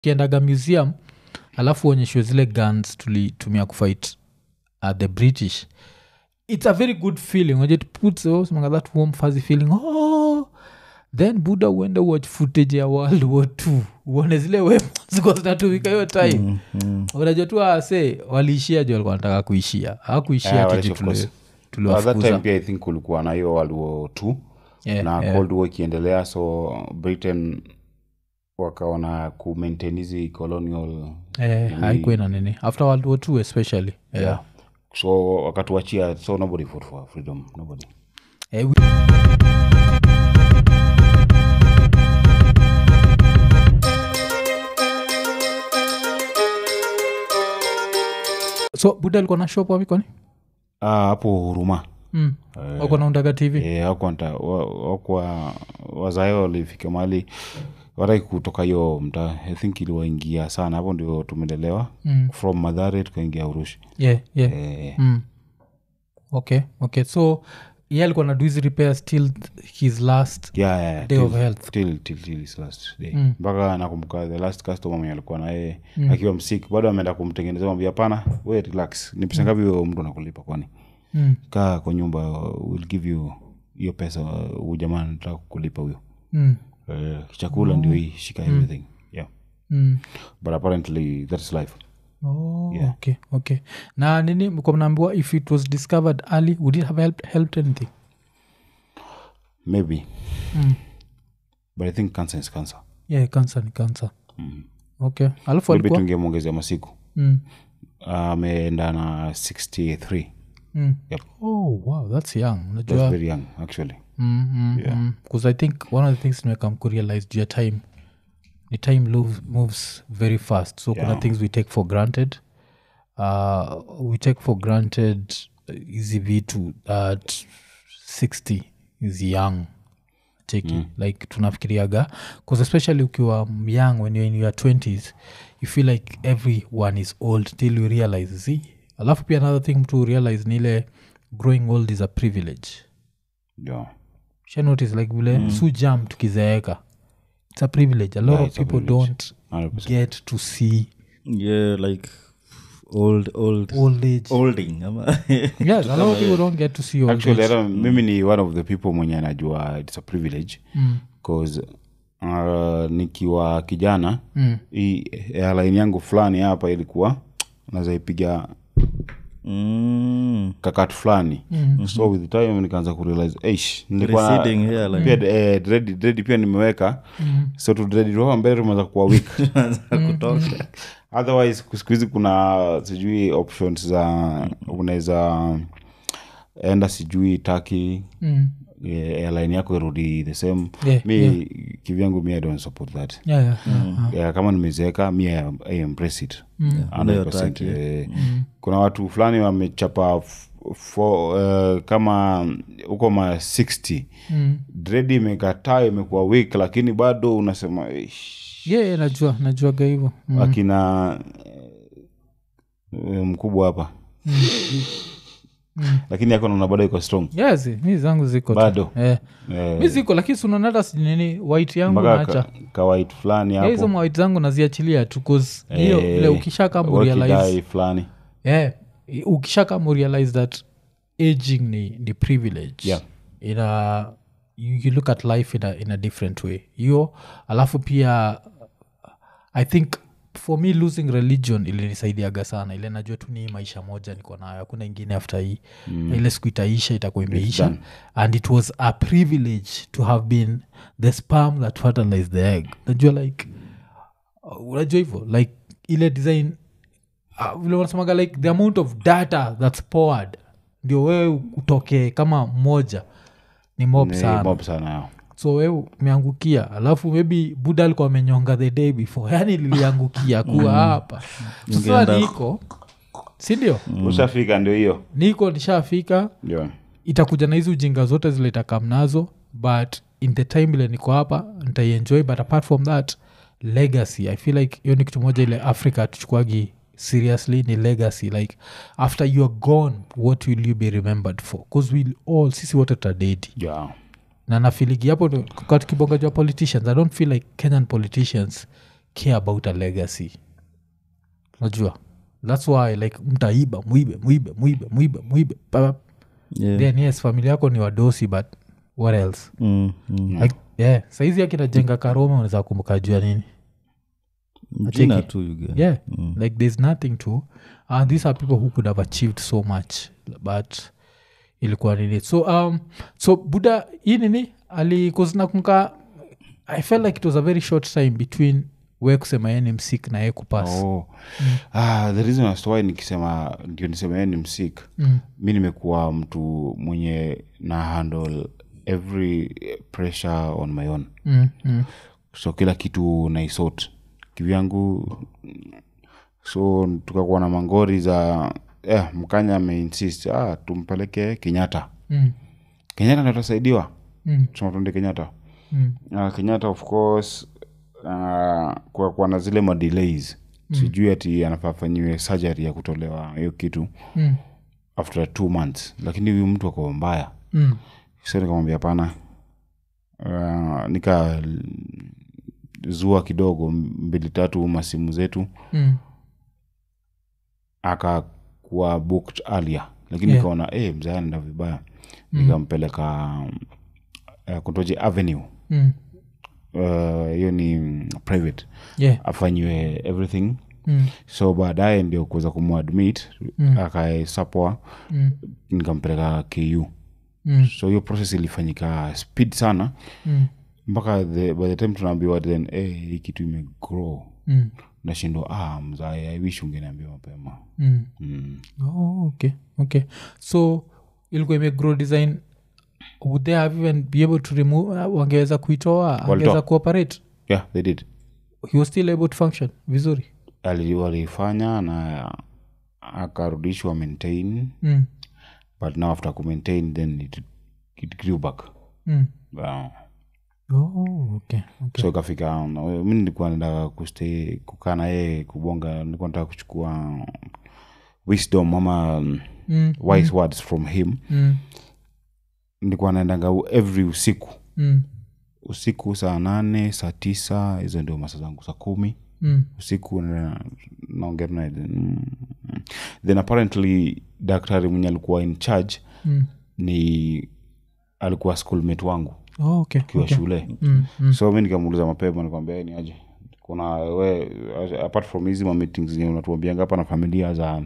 ukiendaga museum alafu uonyeshwe zile guns tulitumia kufight uh, the british it's a very good feeling Unajua it puts oh, semanga that warm fuzzy feeling oh then buda uende watch footage ya world war t uone zile weapons zinatumika hiyo time Mm, mm. unajua tu ase waliishia ju walikuwa nataka kuishia hawakuishia Yeah, tu well, ju of tuli- course. At that tuliwafukuza time pia i think kulikuwa na hiyo world war two Yeah, na yeah. cold war ikiendelea so britain wakaona kumaintain hizi colonial Eh, haikuwa na nini after world war two especially yeah. yeah. so wakatuachia so nobody fought for freedom nobody Eh, we- so buda alikuwa na shop wapi kwani Ah, hapo huruma mm. wako naundaga tv Eh, hawakuwa- wa- wakuwa wazae walifika mahali wataki kutoka hiyo mtaa i think iliwaingia sana hapo ndio tumelelewa Mm. from madhare tukaingia urushi yeah, yeah. eh, Mm. okay okay so ye alikuwa na do hizi repairs till his last yeah, yeah, day till- of health till, till, till his last day Mm. mpaka nakumbuka the last customer mwenye alikuwa naye akiwa msik bado ameenda kumtengeneza mambia hapana we relax ni pesa ngapi huyo mtu anakulipa kwani mm. kaa kwa nyumba will give you hiyo pesa huyu jamaa nataka kukulipa huyo Mm. Eh, chakula ndio hii shika everything yeah Mm. but apparently that's life Oh, Yeah. okay okay na nini mko mnaambiwa if it was discovered early would it have helped, helped anything maybe mm. but i think cancer is cancer yeah cancer ni cancer mm. okay alafu maybe alikuwa tungemwongezea masiku mm. ameenda na 63 Mm. Yep. oh wow that's young that's unajua very young actually mm, mm, mm. 'Cause i think one of the things nimekam kurealize juu ya time the time moves, moves very fast so kuna Yeah. things we take for granted uh, we take for granted hizi vitu that 60 is young cheki mm. like tunafikiriaga bcause especially ukiwa young when you're in your 20s you feel like everyone is old till you realize z alafu pia another thing mtu realize ni ile growing old is a privilege yeah shanotice like vile mm. su jam tukizeeka it's a privilege a lot Yeah, of it's a people privilege. don't 100%. get to see yeah like old old old age olding ama yes a lot of people don't get to see old actually age hata mimi ni one of the people mwenye anajua its a privilege mm. bcause uh, nikiwa kijana Mm. hii airline yangu fulani hapa ilikuwa nazaipiga mm. kakati fulani Mm. so with time nikaanza kurealize eish nilikuwa na- Receding hairline. pia eh, dread, dread pia nimeweka Mm. so tu dread toka mbele tumeweza kuwa weak kutoka otherwise siku hizi kuna sijui options za unaweza enda sijui taki Mm. airline yako irudi the same Yeah, mi yeah. kivyangu mi i don't support that Yeah, yeah, yeah, yeah. yeah, kama nimezeeka mi I, I embrace it Mm. 100%, Unayotaka, eh, kuna watu fulani wamechapa f- fo, eh, kama huko ma 60 Mm. dredi imekataa imekuwa weak lakini bado unasema "Eish." yeah, yeah, najua najuaga hivo mm. akina eh, mkubwa hapa lakini yako naona bado iko strong yes mi zangu ziko tu. Bado. eh. Eh, mi ziko lakini sunanata nini white yangu mpaka naacha ka- kawait fulani Yeah, hizo hapo mawait zangu naziachilia tu 'cause hiyo Eh, vile ukishaka murealize wakidai fulani yeah, ukishaka murealize that aging ni, ni privilege Yeah. ina you, you look at life in a, in a different way hiyo alafu pia i think for me losing religion ilinisaidiaga sana ile najua tu ni hii maisha moja niko nayo hakuna ingine after hii mm. ile siku itaisha itakuwa imeisha done. and it was a privilege to have been the sperm that fertilized the egg najua like uh, unajua hivyo like ile design uh, vile wanasemaga like the amount of data that's poured ndio wewe utokee kama mmoja ni mob Ni sana mob sana yao so we umeangukia alafu maybe buda alikuwa amenyonga the day before yani liliangukia kuwa hapa sasa niko sindio ushafika ndio hiyo niko nishafika ndio itakuja na hizi ujinga zote zile itakam nazo but in the time ile niko hapa ntaienjoy but apart from that legacy i feel like hiyo ni kitu moja ile africa tuchukuagi seriously ni legacy like after you are gone what will you be remembered for bcause we'll all sisi wote tutadedi yeah. na nafiligi hapo ndo- kwa tukibonga jua politicians i don't feel like kenyan politicians care about a legacy najua thats why like mtaiba mwibe mwibe mwibe mwibe mwibe pa- Yeah. then yes familia yako ni wadosi but what else Mm, mm. like, yeah saizi akinajenga karoma unaweza kumbuka juu ya nini jina Acheki. tu you get. yeah like there's nothing to and these are people who could have achieved so much but ilikuwa nini so um so buddha hii nini alikuznakunka i felt like it was a very short time between we kusema yeye ni msik na ye kupas oh. ah, the reason as to why nikisema ndio nisema yeye ni msik Mm. mi nimekuwa mtu mwenye na handle every pressure on my own mm, mm, so kila kitu naisot kivyangu so tukakuwa na mangori za eh, mkanya ameinsist ah, tumpeleke kenyatta mm, kenyatta ndo tasaidiwa mm, sema tuende kenyatta mm, uh, kenyatta of course uh, kwa kuwa na zile madelays mm. sijui ati anafaa afanyiwe surgery ya kutolewa hiyo kitu mm, after two months lakini huyu mtu ako mbaya mm, so nikamwambia hapana uh, nika zua kidogo mbili tatu masimu zetu mm, akakuwa booked earlier lakini Yeah. nikaona hey, mzee anaenda vibaya nikampeleka uh, kutoje avenue mm. Uh, hiyo ni mm, private yeah afanyiwe everything mm, so baadaye ndio kuweza kumuadmit Mm. akaesapwa mm, nikampeleka ku mm, so hiyo process ilifanyika speed sana mm, mpaka the, by the time tunaambiwa then hey, hii kitu imegrow mm, nashindwa ah, mzae i wish ungeniambia mapema mm. mm. oh, okay okay so ilikuwa imegrow design would they have even be able to remove uh, wangeweza kuitoa angeweza kuoperate yeah they did he was still able to function vizuri Ali- walifanya na akarudishwa maintain mm. but now after kumaintain then it, it grew back Mm. uh, Oh, okay, okay. so ikafika mi nilikuwa nataka kustay kukaa na yeye kubonga nilikuwa nataka kuchukua wisdom ama mm, Mm, wise words from him mm, nilikuwa naendanga u- every usiku mm, usiku saa nane saa tisa hizo ndio masa zangu saa kumi mm, usiku na- naongea naye then, mm, then apparently daktari mwenye alikuwa in charge mm. ni alikuwa schoolmate wangu Oh, okay, akiwa okay. shule Mm, mm, so mi nikamuuliza mapema nikwambia "Eh, ni aje kuna we apart from hizi ma meetings zenye unatuambianga hapa na familia za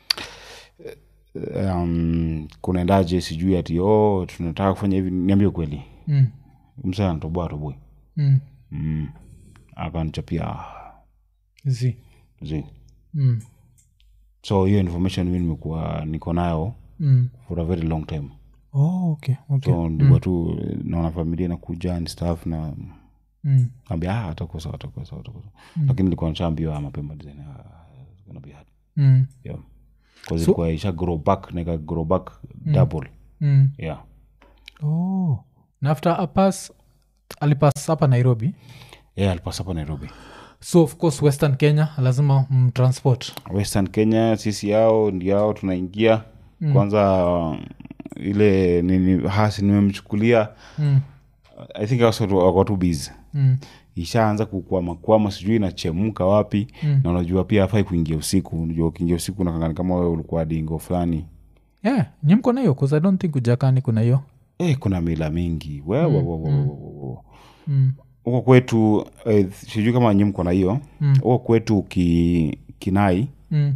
um, kunaendaje sijui ati oh, tunataka kufanya hivi niambie kweli mm, msa anatoboa toboi mm. mm. akanichapia Zi. zi Mm, so hiyo information mi nimekuwa niko nayo mm. for a very long time Oh, okay, okay. so ndikuwa tu naona familia nakuja and stuff na Mm, ambia ah, atakuwa sawa atakuwa sawa atakuwa sawa lakini nilikuwa nishaambiwa mapema design ah, it's gonna be hard mm, yeah because ilikuwa isha grow back na ika grow back double mm. yeah Oh. na after apas alipas hapa nairobi yeah alipasa hapa nairobi so of course western kenya lazima mtransport western kenya sisi yao ndiao tunaingia kwanza uh, ile nini hasi nimemchukulia mm, i think also wako tu busy mm, ishaanza kukwamakwama sijui inachemka wapi Mm. na unajua pia afai kuingia usiku unajua ukiingia usiku nakangani kama wewe ulikuwa dingo fulani yeah, nyi mko na hiyo bcause i don't think ujakani kuna hiyo eh, kuna mila mingi wewe mm, huko kwetu eh, sijui kama nyi mko na hiyo Mm. huko kwetu ki, kinai mm,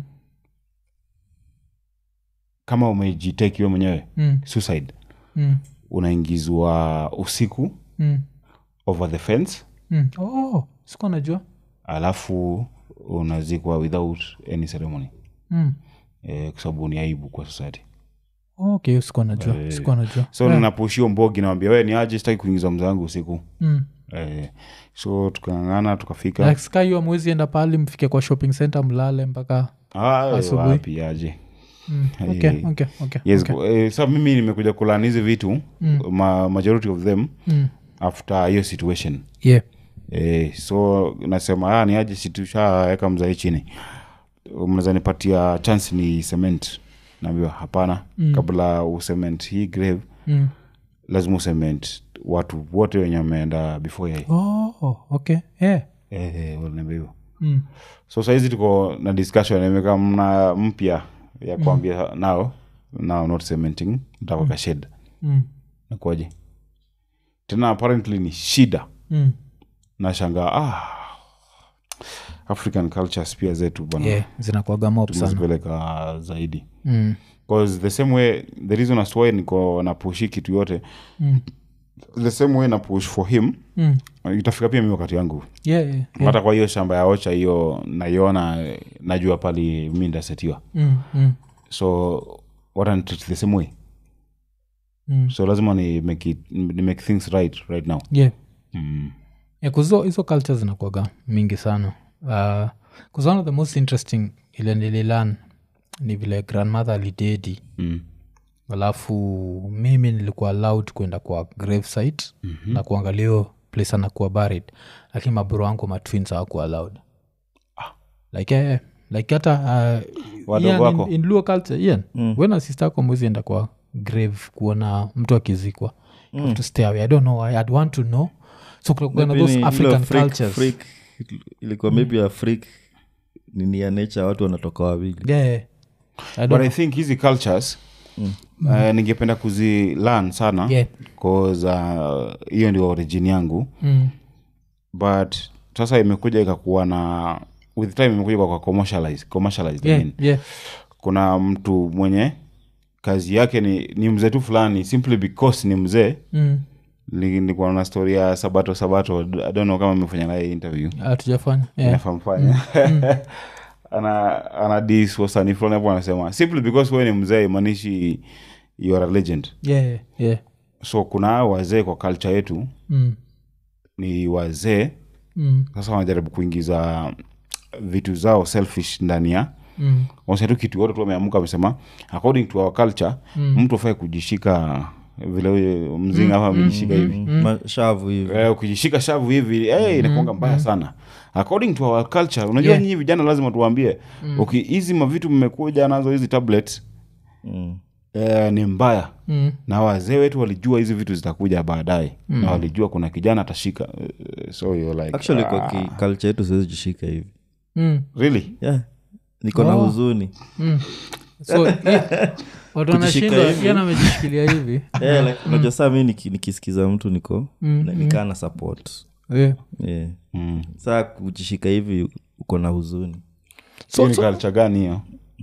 kama umejiteki we mwenyewe mm, suicide mm, unaingizwa usiku mm, over the fence mm. oh, sikuwa najua alafu unazikwa without any ceremony mm. eh, kwa sababu ni aibu kwa society okay sikuwa najua sikuwa najua so yeah. ninapushio mbogi nawambia we ni aje sitaki kuingiza mzangu usiku mm. eh, so tukang'ang'ana tukafika like sky hiyo mwezi enda pahali mfike kwa shopping center mlale mpaka Ah, asubuhi. wapi aje mm. Eh, okay, okay, okay, yes, okay. eh, sa mimi nimekuja kulan hizi vitu ma, majority of them Mm. after hiyo situation yeah eh, so nasema ah, ni aje situshaweka mzai chini mnaweza nipatia chance ni cement naambiwa hapana mm. kabla ucement hii grave mm. lazima ucement watu wote wenye wameenda before yeye oh, okay yeah eh, eh, waliniambia hivyo mm. so sahizi tuko na discussion imeka mna mpya ya kuambia nao now not cementing ntakweka shed Mm. nakuaje tena apparently ni shida Mm. nashangaa ah, african cultures pia zetu bana yeah, zinakuaga mop sana tumezipeleka zaidi mm. bcause the same way the reason as to why niko napushi kitu yote Mm. the same way na push for him Mm. itafika pia mi wakati yangu Yeah, yeah, yeah. hata kwa hiyo shamba ya ocha hiyo naiona eh, najua pali mi ndasetiwa Mm. Mm. so what and treat the same way Mm. so lazima ni make, it, ni make things right right now yeah mm. yeah, 'cause hizo- hizo culture zinakuaga mingi sana uh, 'cause one of the most interesting ile nililan ni vile grandmother alidedi Mm. alafu mimi nilikuwa allowed kwenda kwa grave site mm-hmm. na kuangalia hiyo place anakuwa buried lakini maburo wangu matwins hawakuwa allowed like eh, like hata uh, Wadogo Ian, wako? in, in Luo culture Ian, wena sister ako mwezi enda kwa grave kuona mtu akizikwa You have to stay away i don't know why i'd want to know so kuna kuna Maybe those ni african ile freak- cultures freak, ilikuwa maybe a freak nini ya nature watu wanatoka wawili yeah, yeah. I but don't i think hizi cultures mm. uh, ningependa kuzilan sana Yeah. cause uh, hiyo ndio origin yangu mm, but sasa imekuja ikakuwa na with time imekuja kwa commercialize, commercialized I yeah, mean. yeah. kuna mtu mwenye kazi yake ni, ni mzee tu fulani simply because ni mzee Mm. Ni- nilikuwa na story ya sabato sabato I don't know kama imefanya naye interview hatujafanya yeah. nafamfanya ana ana dis wasanii fulani hapo anasema simply because wewe ni mzee imaanishi you are a legend Yeah, yeah, yeah. so kuna hao wazee kwa culture yetu Mm, ni wazee mm, sasa wanajaribu kuingiza vitu zao selfish ndani ya mm. wanasema tu kitu yote tu ameamuka amesema according to our culture mtu afai kujishika vile huyo mzinga hapa amejishika hivi mashavu hivi Eh, ukijishika shavu hivi eh, inakuanga mbaya sana according to our culture unajua Yeah. nyinyi vijana lazima tuwaambie uki hizi mavitu mmekuja nazo hizi tablets Mm. eh, ni mbaya Mm. na wazee wetu walijua hizi vitu zitakuja baadaye na walijua kuna kijana atashika Eh, so you're like actually ah, kwa ki- culture yetu siwezi jishika hivi Mm. really yeah. niko na Oh. huzuni Mm. so yeah, watu wanashindwa hivi. Ian amejishikilia hivi yeah, like, unajua saa mi niki- nikisikiza mtu niko Mm, na- nikaa na support yeah. yeah. mm. saa kujishika hivi uko na huzuni so, Hii ni so, culture gani hiyo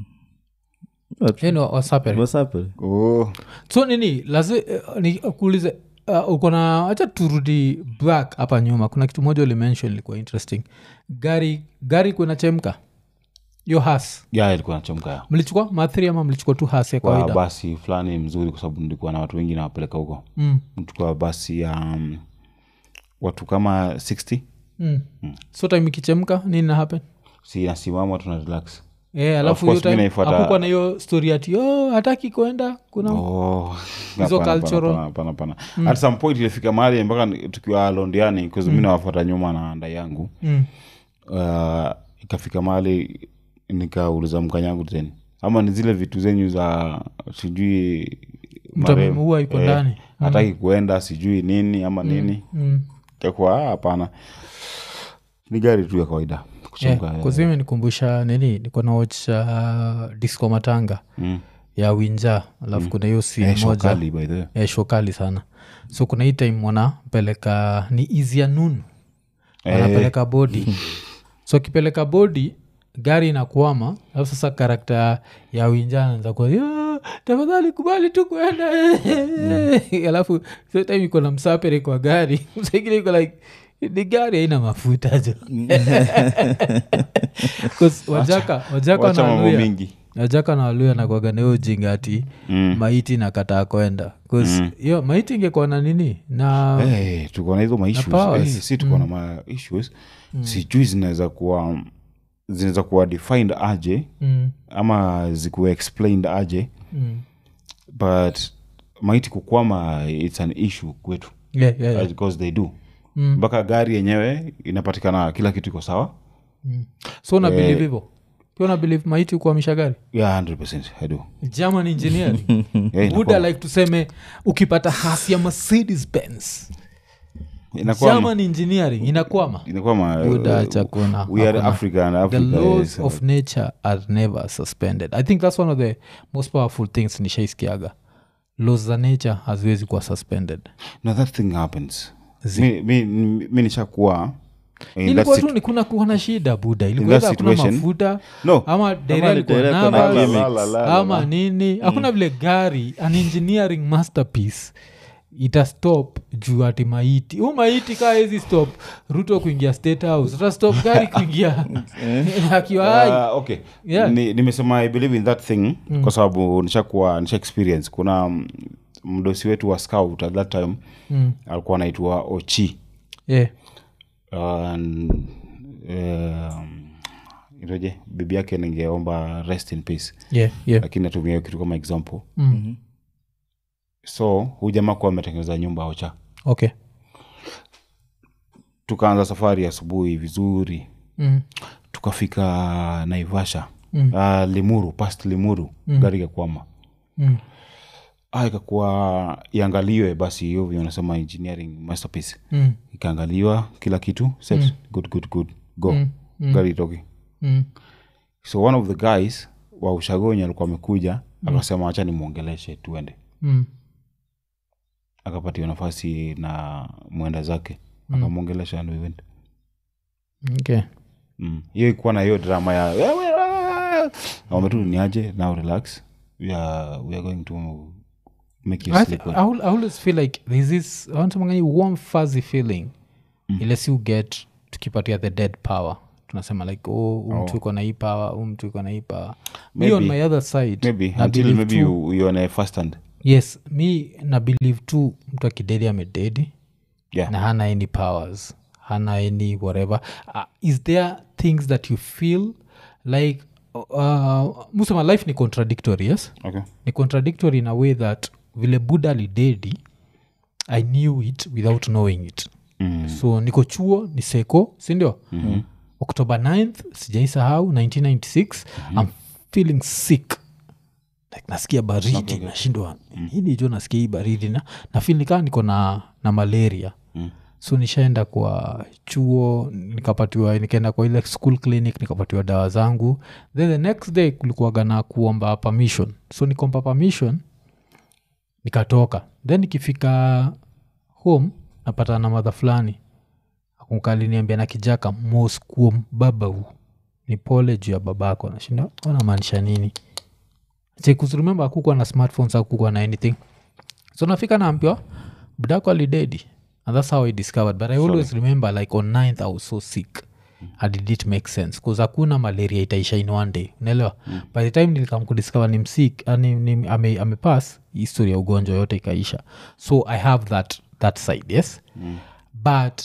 yeah, no, wasapere. What's happened? oh. so nini lazi uh, ni kuulize uh, uko na hacha turudi back hapa nyuma kuna kitu moja ulimention ilikuwa interesting gari gari kunachemka yo has ya ilikuwa nachomka mlichukua mathri ama mlichukua tu has ya kwa kawaida basi fulani mzuri kwa sababu nilikuwa na watu wengi nawapeleka huko mm. mchukua basi ya um, watu kama 60 Mm. so time ikichemka nini na happen si nasimama tuna relax Yeah, alafu course hiyo mi time naifuata- hakukuwa na hiyo story ati oh, hataki kuenda kuna Oh, Hizo hapana, cultural- hapana, hapana, hapana. at some point ilifika mahali mpaka ni- tukiwa londiani bcause mi nawafuata nyuma na anda yangu mm. uh, ikafika mahali nikauliza mkanyangu tena ama ni zile vitu zenyu za sijui Mtu marehemu. amemuua yuko ndani. hataki kuenda sijui nini ama nini Mm. kakuwa "Ah, hapana ni gari tu ya kawaida kuchemka yeah, kuzimi nikumbusha nini niko na watch uh, disco matanga Mm. ya winja alafu kuna hiyo si Eh, show moja kali, by the way. eh, show kali sana so kuna hii time wanapeleka ni izia nun wanapeleka bodi so akipeleka bodi gari inakwama alafu sasa karakta ya winja anaanza kuwa "Yo, tafadhali kubali tu kuenda alafu so time iko na msapere kwa gari msaingine iko like ni gari haina mafuta jo 'Cause wajaka wajaka wacha mambo wanaluya mingi najaka na waluya nakwaga na hiyo jinga ati Mm. maiti nakataa kwenda 'Cause hiyo maiti ingekuwa na nini na hey, tuko na hizo maissues powers. hey, si tuko na maissues sijui zinaweza kuwa zinaweza kuwa defined aje mm, ama zikuwa explained aje mm. but maiti kukwama its an issue kwetu Yeah, yeah, yeah. because they do Mm. mpaka gari yenyewe inapatikana kila kitu iko sawa so una believe hivo pia una believe maiti kuamisha gari yeah 100 i do german engineering yeah, buda inakuwa- like tuseme ukipata hasi ya mercedes benz inakuwa german engineering inakwama inakuwa ma- Buda, acha kuna- we are hakuna. africa and the africa laws is, of nature are never suspended i think that's one of the most powerful things nishaiskiaga laws za nature haziwezi kuwa suspended no that thing happens mi, mi, mi nishakuwa in that ilikuwa situ- tu ni kuna kuwa na shida buda ilikuwa that either hakuna situation- mafuta no ama dereva ni alikuwa dereva na nervous, gimmicks. La, la, la, ama nini hakuna vile gari an engineering masterpiece itastop juu ati maiti huu maiti kaa hezi stop ruto kuingia state house utastop gari kuingia akiwa hai Ah, okay Yeah. Ni- nimesema i believe in that thing kwa sababu nishakuwa nisha experience kuna mm, mdosi wetu wa scout at that time Mm. alikuwa anaitwa ochi yeah. and um, itoje bibi yake ningeomba rest in peace Yeah, yeah. lakini natumia hiyo kitu kama example Mm. so huu jamaa kuwa ametengeneza nyumba ocha okay tukaanza safari asubuhi vizuri mm. tukafika naivasha Mm. uh, limuru past limuru gari ikakwama Mm. ah, ikakuwa iangaliwe basi hiyo vile wanasema engineering masterpiece Mm. ikaangaliwa kila kitu set good good good go Mm. gari itoke Mm. so one of the guys wa ushagonyi alikuwa amekuja akasema acha nimwongeleshe tuende Mm. akapatiwa nafasi na mwenda zake akamwongelesha and we went okay Mm. hiyo ikuwa na hiyo drama ya "Wewe, ah!" wametu niaje now relax we are, we are going to make you I, sleep th- well." I, al- I always feel like there's this wantamangani warm fuzzy feeling ile si uget tukipatia the dead power tunasema like oh huu mtu iko na hii power huu mtu iko na hii power me on Maybe. my other side maybe na until believe maybe tu- you, you on a first hand yes mi na believe tu mtu akidedi amededi yeah na hana any powers hana any whatever uh, is there things that you feel like uh, musema life ni contradictory yes okay ni contradictory in a way that vile buddha alidedi i knew it without knowing it mm. so niko chuo ni seko sindio mm-hmm. october 9th sijaisahau 1996 mm-hmm. i'm feeling sick like nasikia baridi nashindwa hili jo nasikia hii baridi na nafil nikaa niko na, na malaria Mm. so nishaenda kwa chuo nikapatiwa nikaenda kwa ile school clinic nikapatiwa dawa zangu then the next day kulikuwaga na kuomba permission so nikomba permission nikatoka then nikifika home napata na madha fulani akunkaliniambia na kijaka moskuom babau ni pole juu ya babako nashinda wanamaanisha nini chekusrememba akukwa na smartphones akukwa na anything so nafika naambiwa budako alidedi and that's how i discovered but i always remember like on 9th i was so sick and it did make sense bcause hakuna malaria itaisha in one day unaelewa mm. by the time nilikam kudiscover ni msik uh, ni, ni, ame, amepass history ya ugonjwa yote ikaisha so i have that, that side yes mm. but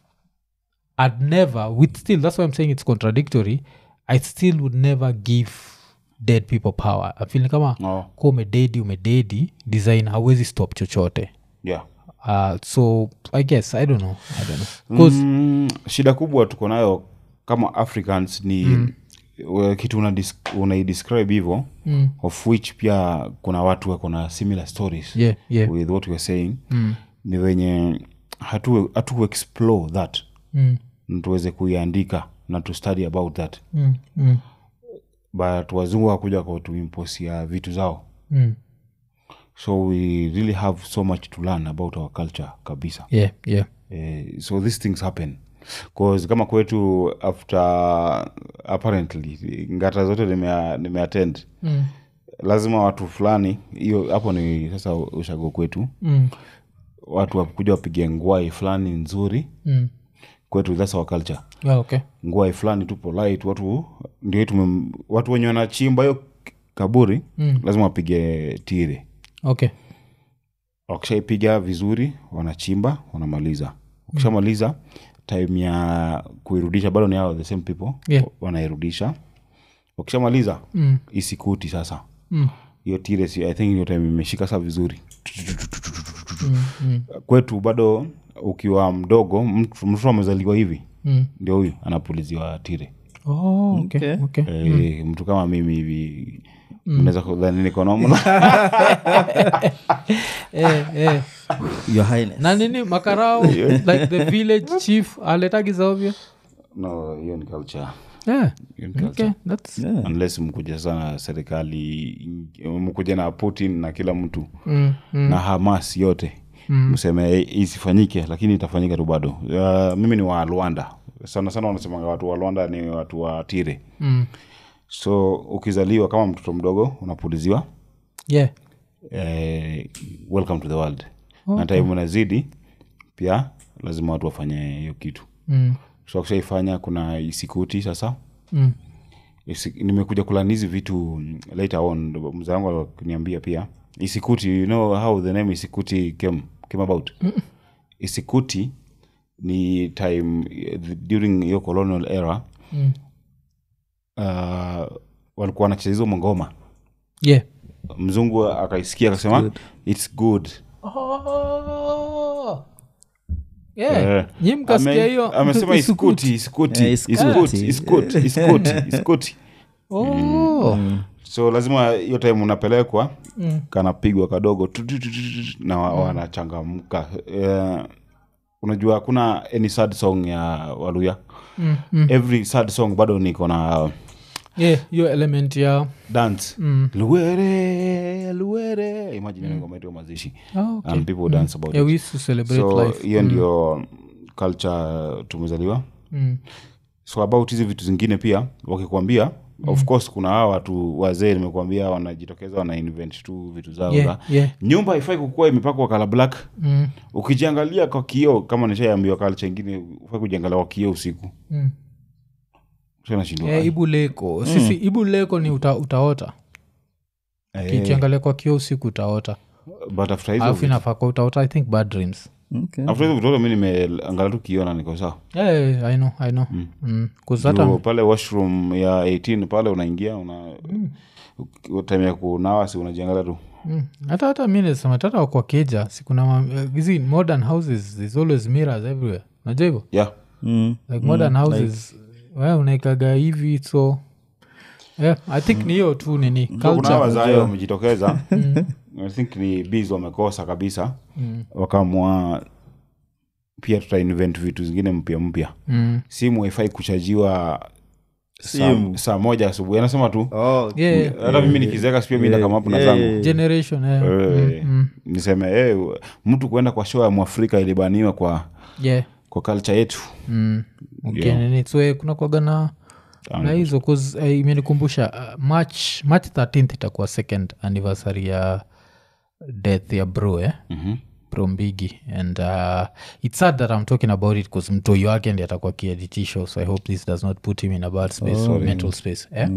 i'd never with still that's why i'm saying it's contradictory i still would never give dead people power I feel ni kama oh. kuwa umededi umededi design hawezi stop chochote yeah uh, so i guess i don't know i don't know 'Cause- mm, shida kubwa tuko nayo kama africans ni mm. kitu unaidescribe una unaidescribe hivo mm, of which pia kuna watu wako na similar stories yeah yeah with what weare saying mm, ni venye hatu, hatu explore that mm, na tuweze kuiandika na to study about that mm, mm, but wazungu wakuja kwa tuimposia vitu zao mm. so we really have so much to learn about our culture kabisa yeah yeah eh, so these things happen cause kama kwetu after apparently ngata zote nimea- nimeattend mm, lazima watu fulani hiyo hapo ni sasa ushago kwetu mm, watu wakuja wapige ngwai fulani nzuri mm. kwetu that's our culture Yeah, okay ngwai fulani tu polite watu ndio tume, watu wenye wanachimba hiyo kaburi Mm. lazima wapige tire okay wakishaipiga vizuri wanachimba wanamaliza wakishamaliza time ya kuirudisha bado ni hao the same people Yeah. wanairudisha wakishamaliza mm, isikuti sasa mm, hiyo tire si, i think hiyo time imeshika saa vizuri mm, mm, kwetu bado ukiwa mdogo mtu mtoto amezaliwa hivi mm. ndio huyu anapuliziwa tire Oh, okay, Okay. okay. Eh, mtu kama mimi hivi mnaweza kudhani niko normal eh, eh. your highness na nini makarao like the village chief aletagizaovyo no hiyo ni culture yeah. Hiyo ni culture. okay, that's, Yeah. unless mkuja sana serikali mkuja na putin na kila mtu mm, mm, na hamas yote mseme "Eh, isifanyike lakini itafanyika tu bado uh, mimi ni wa rwanda sana sana wanasemanga watu wa rwanda ni watu wa tire mm. so ukizaliwa kama mtoto mdogo unapuliziwa yeah. eh, welcome to the world na time unazidi pia lazima watu wafanye hiyo kitu Mm, so akishaifanya kuna isikuti sasa mm, Isi- nimekuja kulani hizi vitu mm, later on mzee wangu akiniambia pia isikuti you know how the name isikuti came, came about isikuti ni time eh, during hiyo colonial era mm. uh, walikuwa wanacheza hizo mangoma yeah. mzungu akaisikia akasema its good Oh. Yeah. Eh, Nyi mkasikia ame- hiyo amesema isukuti. iskuti iskuti Eh, iskuti. iskuti iskuti iskuti iskuti Oh. so lazima hiyo time unapelekwa Mm. kanapigwa kadogo tu- tu- tu- tu- tu- na wa- wanachangamka Eh, unajua hakuna any sad song ya waluya Mm, mm. every sad song bado niko na Yeah, hiyo element ya dance mm. luere luere imagine ngoma yetu ya mazishi oh, okay. and people dance about yeah, it we used to celebrate so life hiyo ndio culture tumezaliwa mm. so about hizi vitu zingine pia wakikwambia of course kuna hawa watu wazee nimekuambia wanajitokeza wana invent tu vitu zao yeah, za yeah. nyumba haifai kukuwa imepakwa kala black Mm. ukijiangalia kwa kioo kama nishaambiwa culture ingine ufai kujiangalia kwa kioo usiku Mm. nashindwa Yeah, ibu leko sisi ibu leko ni uta, utaota kikiangalia kwa kio usiku utaota but after hizo alafu vitu- inafaa kwa utaota i think bad dreams Okay. after hizo vitoto mi nimeangalia tu kioo na niko sawa yeah, i know i know mm. 'Cause hata Juu pale washroom ya 18 pale unaingia una mm. time ya kunawa si unajiangalia tu Mm. hata hata mi nasema tata kwa keja sikuna ma- eh, hizi modern houses there's always mirrors everywhere najua hivyo yeah Mm. like modern houses we unaikaga hivi so yeah, i think ni hiyo tu nini So kuna culture wazayo wamejitokeza i think ni bs wamekosa kabisa wakamwa pia tuta invent vitu zingine mpya mpya mm. simu haifai kuchajiwa saa, Simu. saa moja asubuhi anasema tu Oh, yeah, hata mimi nikizeka sipia mi nakamapu na zangu generation yeah. Eh, niseme eh, mtu kuenda kwa show ya mwafrika ilibaniwa kwa yeah. kwa culture yetu mm. okay, nini so eh, kuna kwaga na na hizo 'cause, eh, imenikumbusha uh, march march 13th itakuwa second anniversary ya death ya bro eh? Mhm. bro mbigi and uh, it's sad that i'm talking about it bcause mtoi wake ndi atakuwa kieditisho so i hope this does not put him in a bad space or mental space eh?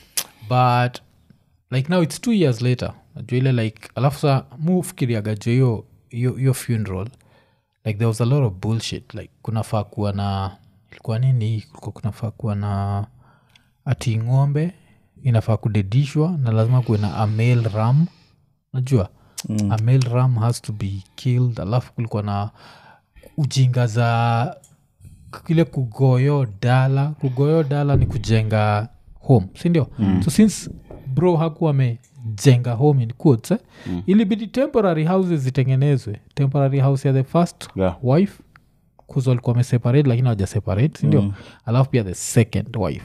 but like now it's two years later najua ile like alafu sa mufikiriaga jo hiyo hiyo hiyo funeral like there was a lot of bullshit like kunafaa kuwa na ilikuwa nini kulikuwa kunafaa kuwa na ati ng'ombe inafaa kudedishwa na lazima kuwe na a male ram najua mm. a male ram has to be killed alafu kulikuwa na ujinga za kile kugoyo dala kugoyo dala ni kujenga home sindio mm. so since bro hakuwa amejenga home in quotes, eh? mm. ilibidi temporary houses zitengenezwe temporary house ya the first Yeah. wife kuzo walikuwa wameseparate lakini hawaja separate sindio mm. alafu pia the second wife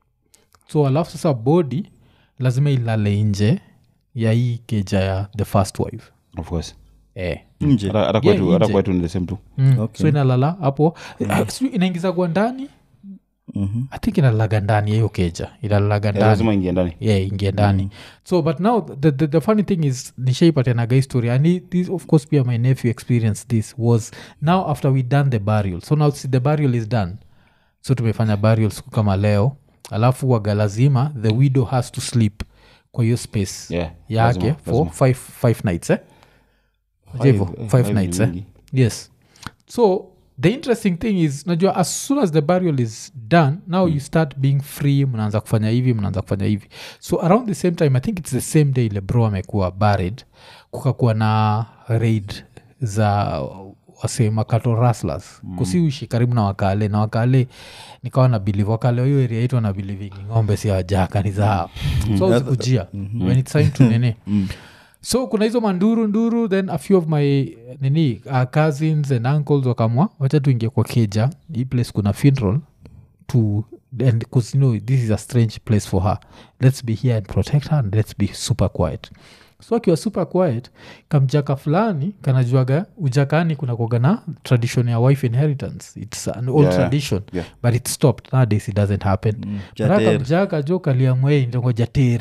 so alafu sasa body lazima ilale nje ya hii keja ya the first wife of course eh. nje hata hata kwetu hata nje. kwetu ni the same tu mm. Okay. so inalala hapo mm. inaingizagwa ndani Mhm. i think inalalaga ndani ya hiyo keja inalalaga Eh, ndani lazima ingie ndani yeah ingie ndani so but now the, the, the funny thing is nishaipatanaga history and it- this of course pia my nephew experienced this was now after we done the burial so now see, the burial is done so tumefanya burial siku kama leo alafu waga lazima the widow has to sleep kwa hiyo space Yeah, yake lazima, for lazima. five, five nights eh? Five, Hivyo, eh, five five ni nights eh? mingi. yes so the interesting thing is najua as soon as the burial is done now you start being free mnaanza kufanya hivi mnaanza kufanya hivi so around the same time i think it's the same day ile bro amekuwa buried kukakuwa na raid za wase makato raslas mm. kusiuishi karibu na wakale na wakale nikawa na bilivu wakale hiyo area yetu wana bilivingi ng'ombe si wajaka ni zao so uzikujia when it's time to nini so kuna hizo manduru nduru then a few of my nini uh, cousins and uncles wakamwa wacha tuingie kwa keja hii place kuna funeral to and because you know this is a strange place for her let's be here and protect her and let's be super quiet so akiwa super quiet kamjaka fulani kanajuaga ujakani kuna kuaga na tradition ya wife inheritance it's an old Yeah, tradition yeah. but it stopped nowadays it doesn't happen mm, jater. kamjaka jo kaliamwei ndongo jater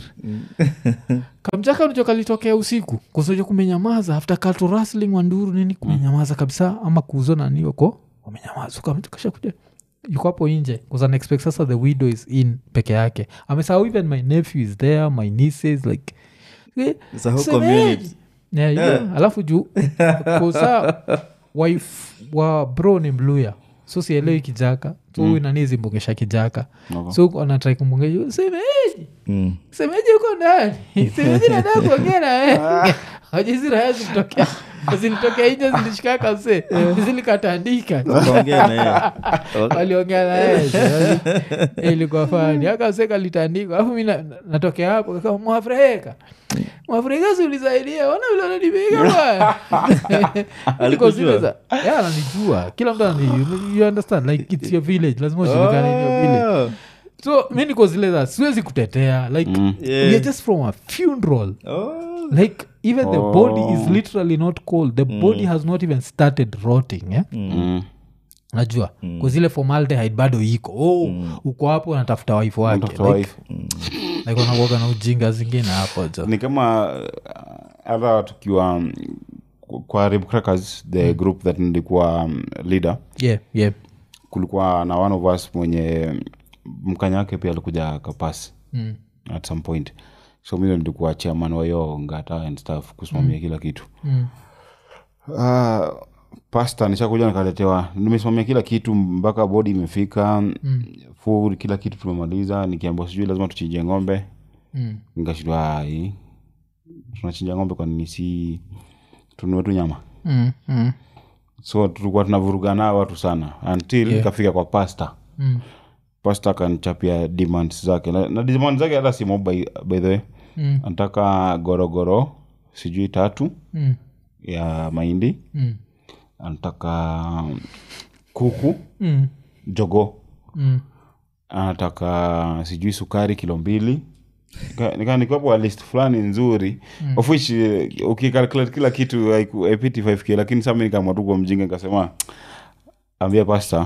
kamjaka nijo kalitokea usiku kusoja kumenyamaza after cultural wrestling wanduru nini kumenyamaza kabisa ama kuuzo nani wako wamenyamaza kasha kuja yuko hapo nje expect sasa the widow is in peke yake amesahau even my nephew is there my nieces like eh, It's a whole semeji. community. Yeah, yeah. alafu juu kosa wife wa bro ni mluya so sielewi kijaka so huyu nani zimbongesha kijaka Okay. so anatrai kumbongesha semeji Mm. semeji uko ndani semeji nadaa kuongea nawe ajiziraya zilitokea zilitokea nje zilishikaka se zilikatandika Wakaongea na yeye. waliongea naye ilikuwa fani akaseka litandikwa alafu mi na- natokea hapo kama mwafrika mwafrika siulisaidia ona vile ananipiga bwana Alikujua? Because zile za- Yeah, ananijua kila mtu anani you- you understand like it's your village lazima ujulikane in your village Oh. so mi niko zile za siwezi kutetea like Yeah. we are just from a funeral Oh. like even the body is Oh. literally not cold the body has not even started rotting yeah? Mm. najua mm. kuzile formaldehyde bado iko oh, uko hapo unatafuta waifu wake Mtoto like, wife. like wanakuwaga na ujinga zingine hapo jo ni kama uh, hata tukiwa um, kwa Rib Crackers, the group that nilikuwa um, leader yeah, yeah. kulikuwa na one of us mwenye mkanya wake pia alikuja kapasi Mm. at some point so mi ndo nilikuwa chairman wa hiyo ngata and stuff kusimamia kila kitu Mm. uh, pasta nishakuja nikaletewa nimesimamia kila kitu mpaka bodi imefika mm. food kila kitu tumemaliza nikiambia sijui lazima tuchinje ng'ombe Mm. nikashindwa "Ai, tunachinja ng'ombe kwa nini si tununue tu nyama Mm. Mm. so tulikuwa tunavuruga nao watu sana until Yeah. ikafika kwa pasta Mm. pasta akanichapia demands zake na, na demand zake hata si mob by, by the way Mm. anataka gorogoro sijui tatu Mm. ya mahindi Mm. anataka kuku Mm. jogo Mm. anataka sijui sukari kilo mbili Nika- nika nikapo list fulani nzuri mm. of which eh, ukikalculate kila kitu haiku- haipiti 5k lakini sa mi nikamwa tu kwa mjinga nikasema ambia pasta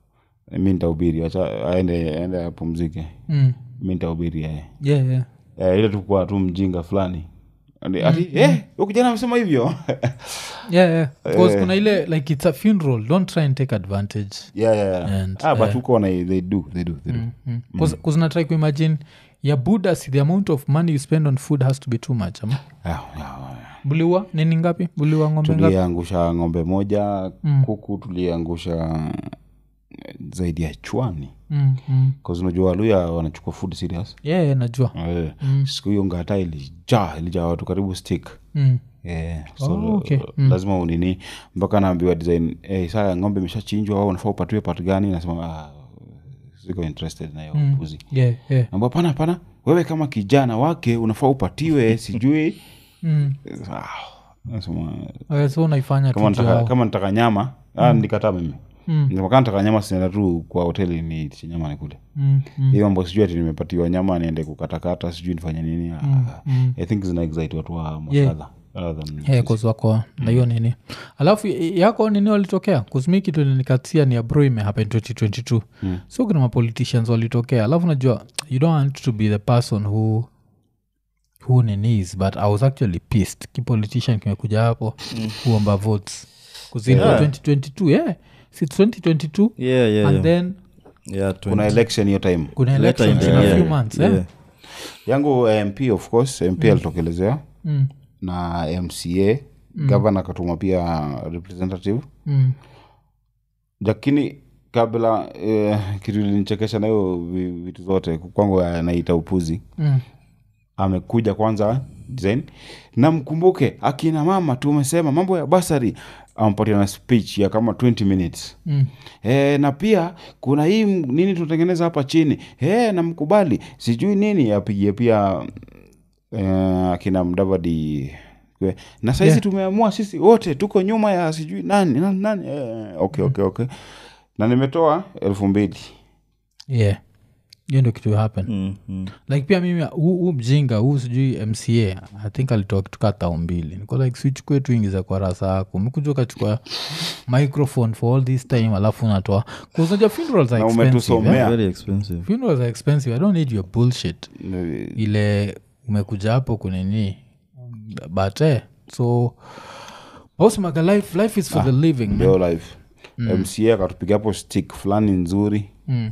mi nitahubiri acha aende aende apumzike Mm. mi nitahubiri yeye yeah, yeah. eh, ile tukuwa tu mjinga fulani ati ati, eh, huyu kijana amesema hivyo yeah, yeah. 'Cause kuna ile like it's a funeral don't try and take advantage yeah, yeah, yeah. And, ah, but huko wana they do they do they do kuzinatrai kuimagine ya buda si the amount of money you spend on food has to be too much ama Ah, ah, ah. buliwa nini ngapi buliwa ng'ombe ngapi tuliangusha ng'ombe moja kuku tuliangusha eh, zaidi ya chwani mm, mm. Cause unajua waluya wanachukua food serious yeah, yeah, najua Eh, siku hiyo ngata ilijaa ilijaa watu karibu stick mm. Yeah, so Oh, okay. lazima unini mpaka naambiwa design hey, saa ng'ombe imeshachinjwa au unafaa upatiwe part gani nasema ah, siko interested na hiyo puzi yeah, yeah. ambao pana pana wewe kama kijana wake unafaa upatiwe sijui Mm. ah, nasema Okay, so unaifanya kama tu nataka, juu kama nataka nyama ah, nilikataa mimi Mm. Nikasema kama nataka nyama sinaenda tu kwa hoteli ni nyama nikule mm, mm, hiyo mambo sijui ati nimepatiwa nyama niende kukatakata sijui nifanye nini ah, mm. i think zina excite watu wa Yeah. mafadha rather than yeah, 'cause wako na hiyo nini alafu y- yako nini walitokea kuzmi kitu nikatia ni abro imehappen 2022 mm. so kuna mapoliticians walitokea alafu najua you don't want to be the person who who ninis but i was actually pissed kipolitician kimekuja hapo mm. huomba votes kuzilikuwa Yeah. 2022 yeah si 2022 yeah, yeah, and yeah. then Yeah, 20. kuna election hiyo time kuna Later in elections the in a year. few months eh? Yeah. yangu eh, mp of course mp alitokelezea mm. na mca gavana akatuma pia representative Mm. lakini kabla eh, kitu ilinichekesha nayo vi- vitu zote kwangu anaita upuzi Mm. amekuja kwanza design na mkumbuke akina mama tumesema mambo ya basari ampatia na speech ya kama 20 minutes mm. e, na pia kuna hii m- nini tunatengeneza hapa chini e, namkubali sijui nini apigie pia eh, akina mdavadi kwe- na saizi Yeah. tumeamua sisi wote tuko nyuma ya sijui nani nani, nani. Eh, okay, okay, okay. na nimetoa elfu mbili yeah hiyo ndio kitu happen Mm, mm. like pia mimi huu huu mjinga huu sijui mca i think alitoa kitu kaa tao mbili niko like sichukue tu ingiza kwa rasa yako mikuja ukachukua microphone for all this time alafu unatoa kuzaja funerals are Na expensive umetusomea. eh? very expensive funerals are expensive i don't need your bullshit ile umekuja hapo kunini but eh, so ausemaga life, life is for the living man. ndio live mca akatupiga hapo stick fulani nzuri Mm,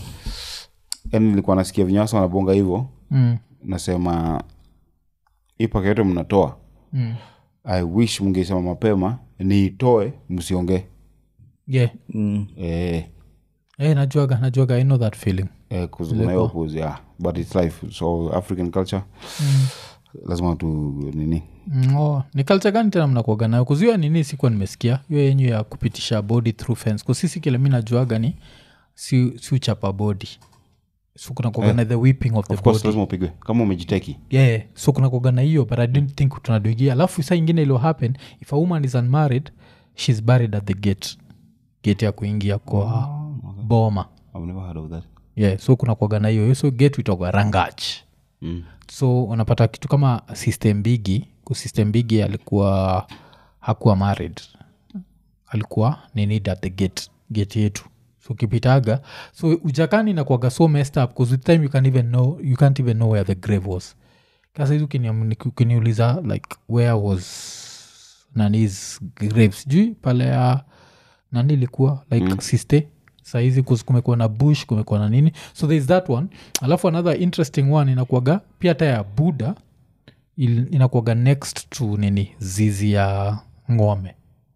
yani nilikuwa nasikia vinyasa wanabonga hivyo mm, nasema hii paka yote mnatoa mm. i wish mngesema mapema niitoe msiongee yeah mm. eh, Eh, najuaga najuaga i know that feeling eh, 'cause kuna hiyo pose, yeah. but its life so african culture lazima tu nini Mm, oh, ni culture gani tena mnakuaga nayo kuziwa nini sikuwa nimesikia hiyo yenyu ya kupitisha body through fence kusisi kile mi najuaga ni si, si uchapa body so kuna kuaga na the whipping of the of course body lazima upigwe kama umejiteki yeah so kuna kuaga na hiyo but i didn't think tunaduigia alafu saa ingine ilo happen if a woman is unmarried she's buried at the gate gate ya kuingia kwa boma I've never heard of that yeah so kuna kuaga na hiyo hiyo so gate itagwa rangach mm. so unapata kitu kama system bigi kusystem bigi alikuwa hakuwa married alikuwa ninid at the gate gate yetu so ukipitaga so ujakani inakuaga so messed up bcause with time you can't even know you can't even know where the grave was kasaizi ukiniuliza like where was nanis grave sijui pale ya nani ilikuwa like mm. siste saizi kus- kumekuwa na bush kumekuwa na nini so there is that one alafu another interesting one inakuaga pia hata ya buda il- inakuaga next to nini zizi ya ngome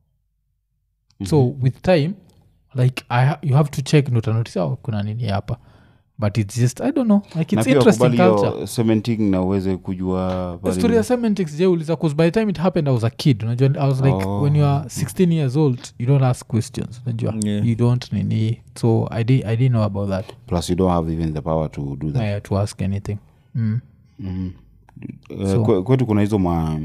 so with time like I ha- you have to check notanotis oh, kuna nini hapa but it's just i don't know like na it's pia interesting wakubali culture hiyo cementing na uweze kujua pale- story ya semantics jeuliza bcause by the time it happened i was a kid unajua i was like Oh. when you are 16 years old you don't ask questions unajua Yeah. you don't nini so I, di, i didn't know about that plus you don't have even the power to do that uh, to ask anything mm. Eh, kwe- kwetu kuna hizo ma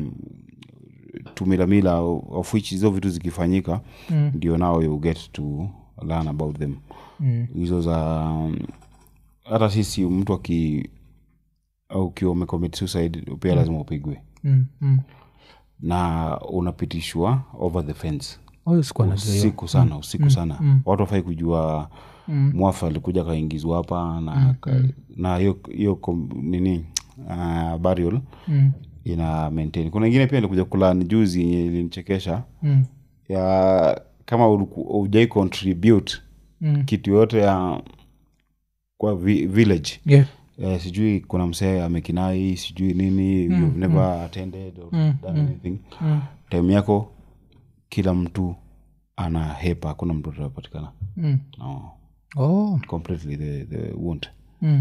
tumilamila of which hizo vitu zikifanyika Mm. ndio nao you get to learn about them Mm. hizo za um, hata sisi mtu aki au ukiwa umecommit suicide pia lazima upigwe Mm. Mm. na unapitishwa over the fence Oh, sikuwa najua hiyo. usiku sana usiku sana watu wafai kujua mwafa alikuja kaingizwa hapa na ka, na hiyo hiyo kom- nini uh, burial Mm. ina maintain kuna ingine pia ilikuja kulani juzi yenye ilinichekesha Mm. ya kama uliku- hujai contribute Mm. kitu yote ya kwa vi, village Yeah. eh, sijui kuna msee amekinai sijui nini you've never attended or done anything Mm. time yako kila mtu ana hepa hakuna mtu atapatikana Mm. no, Oh. completely the, the won't Mm.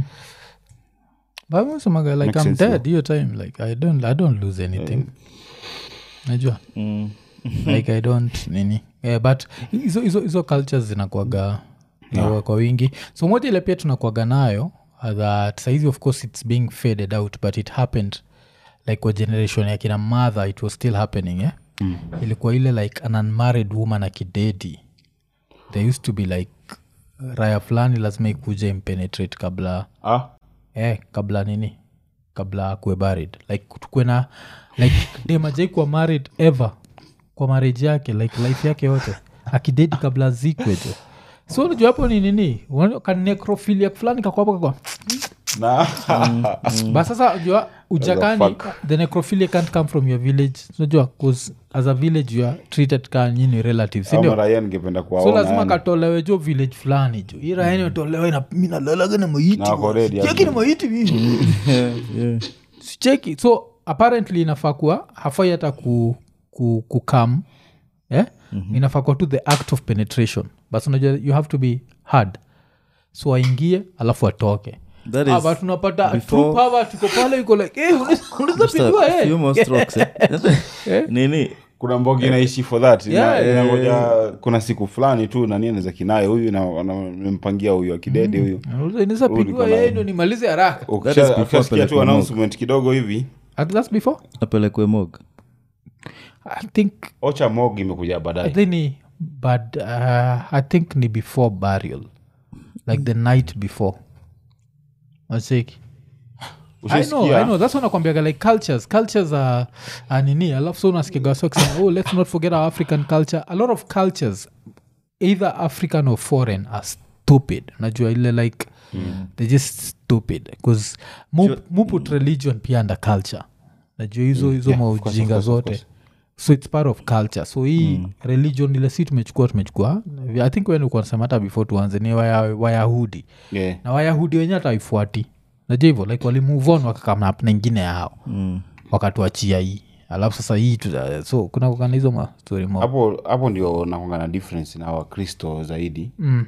But I semaga like Makes i'm sense, dead hiyo time like i don't i don't lose anything najua Mm. like i don't nini yeah, but hizo hizo hizo cultures zinakuaga yeah. kwa wingi so moja ile pia tunakuaga nayo uh, that saizi of course it's being faded out but it happened like kwa generation ya kina mother it was still happening eh? mm. ilikuwa ile like an unmarried woman akidedi there used to be like raya fulani lazima ikuja impenetrate kabla ah, eh, kabla nini kabla akuwe married like tukue na like demajai kuwa married ever kwa marriage yake like life yake yote akidedi kabla zikwe jo so unajua hapo ni nini Unaona kanecrophilia fulani kakwapo kakwa na but sasa jua ujakani fuck. the necrophilia can't come from your village unajua cause as a village you are treated ka nyini relatives sindio ama raia ningependa so kuwaona lazima yani. katolewe jo village fulani jo hii raha imetolewa ina- mi nalalaga na maiti Na wako ready, cheki na maiti mimi Yeah, yeah. sicheki so apparently inafaa kuwa hafai hata ku, ku, kukam eh? mm-hmm. inafaa kuwa tu the act of penetration but unajua you have to be hard so aingie alafu atoke That Ah, is but unapata before- true power tuko pale iko like eh, unaweza- unaweza just a pigwa, eh. few more strokes, eh. nini kuna mbogi inaishi for that Ina- Yeah, yeah, inangoja kuna siku fulani tu nani anaweza kinaye huyu na- na- nimempangia huyu akidede huyu inaweza Rudi pigwa kwa yeye line. ndo nimalize haraka That is Ukisha- before ukishasikia tu pelekwe announcement kidogo hivi At- that's before apelekwe mog i think ocha mog imekuja I baadaye think ni but uh, i think ni before burial like the night before Wasiki. I know, I Ushaisikia? know. That's what nakwambiaga like cultures cultures are, are nini alafu so unasikiaga wasi wakisema oh let's not forget our african culture a lot of cultures either african or foreign are stupid najua ile like mm. they're just stupid bcause mu, mu put religion pia under culture najua hizo hizo Yeah, of course, of maujinga course, of zote course. so its part of culture so hii mm. religion ile si tumechukua tumechukua i think wenikuanasema hata before tuanze ni waya, wayahudi Yeah. na wayahudi wenyewe hata waifuati najua hivyo like walimove on wakakamna na ingine yao mm. wakatuachia hii alafu sasa hii tuta, so kuna kukana hizo mastori mo hapo hapo ndio nakonga na difference na wakristo zaidi mm.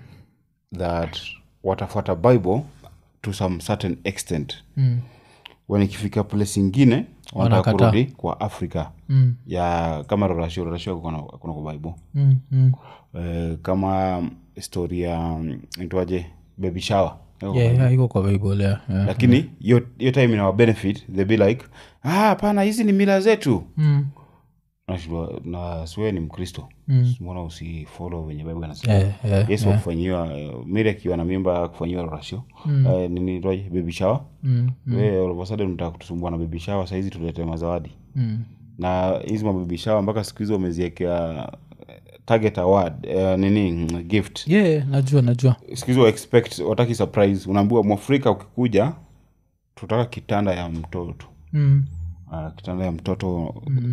that watafuata bible to some certain extent Mm. when ikifika place ingine wanataka Wanakataa. kurudi kwa africa Mm. ya kama rorashio rorashio kuna, kuna kwa bible Mm. Mm. eh, kama story ya itwaje baby shower Iko kwa Yeah, Bible. yeah, iko kwa bible yeah, yeah. lakini hiyo hiyo time inawa benefit they be like ah hapana hizi ni mila zetu Mm. Nashindwa, na siwe ni mkristo Mm. mbona usifolo venye bible anasema Yeah, yeah, yesu yeah. akufanyiwa miri akiwa na mimba akufanyiwa rasio mm. nini toje baby shower Mm. we all of a sudden mtaka kutusumbua na baby shower sahizi tulete mazawadi Mm. na hizi mababy shower mpaka siku hizi wameziekea eh, target award eh, nini mm, gift yeah najua najua siku hizi wa expect wataki surprise unaambiwa mwafrika ukikuja tutaka kitanda ya mtoto mm. uh, kitanda ya mtoto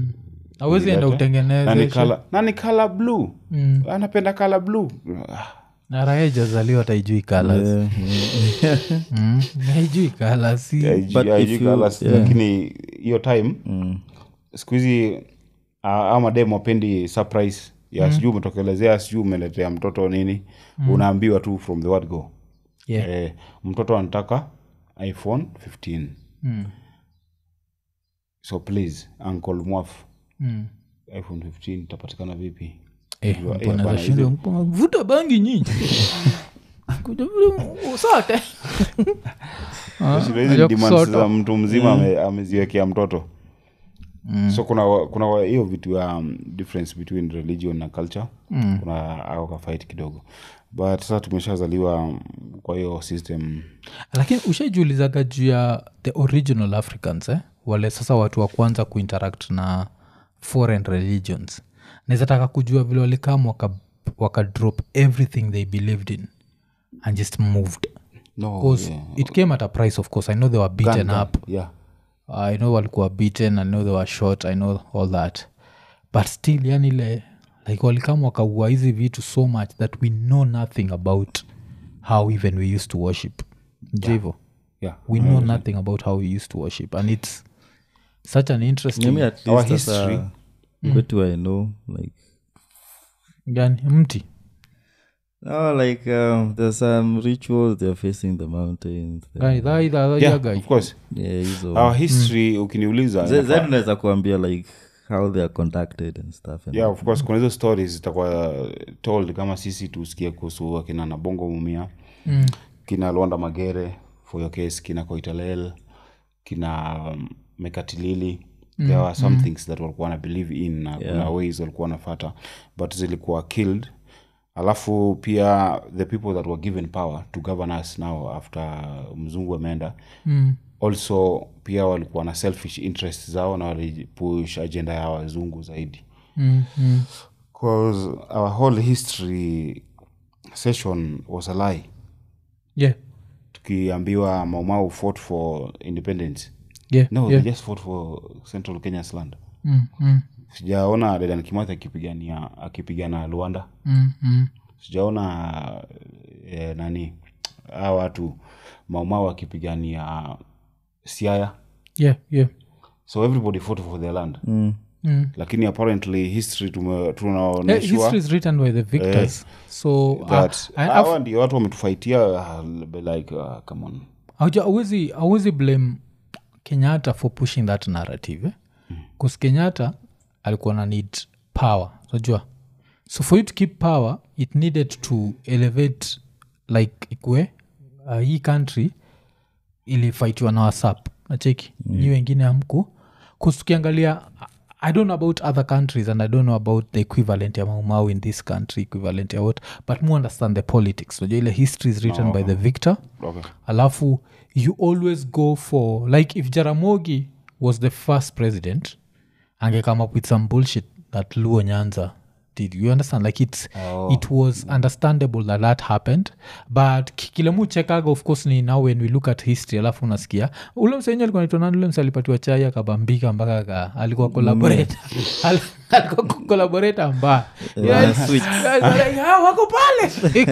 awezi enda Ulilete. na ni utengeneze kala na ni kala blue Mm. anapenda kala blue Ah, na raha ijazaliwa taijui kalas yeah, yeah. mm. haijui kalas si haijui- But haijui if you- colours, yeah. lakini hiyo time Mm. siku hizi ah, ama dem wapendi surprise ya sijui umetokelezea sijui umeletea mtoto nini unaambiwa tu from the word go Yeah. eh, mtoto anataka iphone 15 Mm. so please uncle mwaf Mm. iphone 15 itapatikana vipi Eh, Unajua, mbona eh, bana, zashinda, hizi- mbona vuta bangi nyinyi kuja vile usote Ah, Shida hizi unajua ni demands kusota. za mtu mzima ame- ameziwekea mtoto so kuna kuna wa- hiyo vitu ya um, difference between religion na culture mm. kuna au kafight kidogo but sasa tumeshazaliwa um, kwa hiyo system lakini ushaijulizaga juu ya the original africans eh? wale sasa watu wa kwanza kuinteract na foreign religions nawezataka kujua vile walikam waka, waka drop everything they believed in and just moved no, because yeah. it came at a price of course i know they were beaten Gun, up yeah. i know walikuwa beaten i know they were shot i know all that but still yani le like walikam wakaua hizi vitu so much that we know nothing about how even we used to worship jivo Yeah. we know nothing about how we used to worship and it's such an interesting Mimi at Our least sasa, history. kwetu i know like gani mti no like um, there's some rituals they're facing the mountains Guy, tha- tha- tha- Yeah, yeah, guy. of course yeah hizo our history ukiniuliza Z- inafaa- zaidi unaweza kuambia like how they are conducted and stuff and yeah of course kuna hizo stories zitakuwa told kama sisi tusikie kuhusu akina nabongo mumia Mm. kina lwanda magere for your case kina koitalel kina um, mekatilili there are some things that walikuwa na believe in na kuna ways walikuwa wanafata but zilikuwa killed alafu pia the people that were given power to govern us now after mzungu ameenda Mm. also pia walikuwa na selfish interest zao na walipush agenda ya wazungu zaidi Mm. Mm. because our whole history session was a lie yeah tukiambiwa maumau fought for independence yeah no yeah they just fought for central kenya's land mm. Mm. sijaona dedan kimathi akipigania akipigana luanda Mm. Mm. sijaona eh, nani a watu maumau akipigania siaya yeah yeah so everybody fought for their land mm. Mm. lakini apparently history tume- Eh, tunaonyeshwa history is written by the victors so uh, that I- I've- hawa ndio watu wametufaitia uh, be like uh, come on Hauja- hauwezi hauwezi blame kenyatta for pushing that narrative eh? bcause kenyatta alikuwa na need power unajua so for you to keep power it needed to elevate like ikue uh, hii country ilifaitiwa na wasap nacheki mm. nyi wengine amku kustukiangalia i don't know about other countries and i don't know about the equivalent ya maumau in this country equivalent ya what but more understand the politics unajua ile history is written by the victor okay. alafu you always go for like if jaramogi was the first president ange come up with some bullshit that luo nyanza did you understand like it's Oh. it was understandable that that happened but ki- kile mu chekaga of course ni now when we look at history alafu unasikia ule msenye alikuwa naitwa nani ule mse alipatiwa chai akabambika mpaka ka alikuwa collaborator Al- alikuwa collaborator mbaya Yes. switch. Guys are like, "Ah, wako pale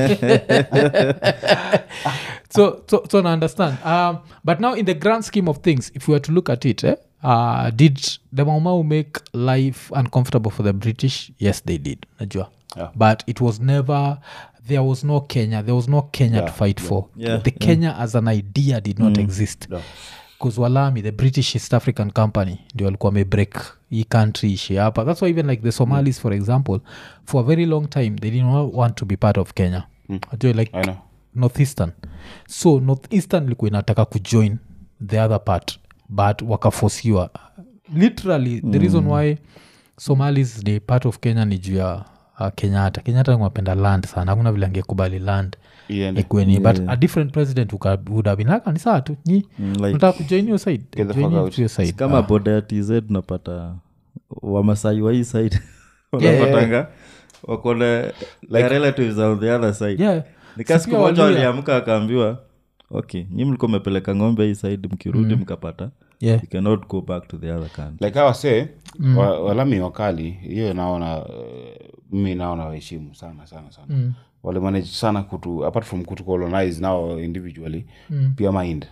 so so so I understand um, but now in the grand scheme of things if we were to look at it eh, uh, did the maumau make life uncomfortable for the british yes they did najua Yeah. but it was never there was no kenya there was no kenya to fight for Yeah, the kenya as an idea did not exist Yeah. bcause walami the british east african company ndio walikuwa wamebreak hii country ishi hapa that's why even like the somalis for example for a very long time they did not want to be part of kenya mm. like I know. northeastern so northeastern ilikuwa inataka kujoin the other part but wakafosiwa literally the reason why somalis ni part of kenya ni juu ya uh, kenyatta kenyatta ngapenda land sana hakuna vile angekubali land Iende. ikweni but a different president uka- would have been like, "Ah, ni saa tu nyi Mm, like- nataka kujoin your side Get the Join fuck you out. to your side kama boda ya tz unapata wamasai wa hii side wanapatanga wakona like, relatives on the other side yeah nika Si siku pia moja Waluya. waliamka akaambiwa okay nyi mlikuwa mepeleka ng'ombe hii side mkirudi mkapata yeah you cannot go back to the other country like hawa se mm. wa, walami wakali hiyo naona uh, mimi naona waheshimu sana sana sana mm. walimanage sana kutu apart from kutu colonize now individually mm. pia mind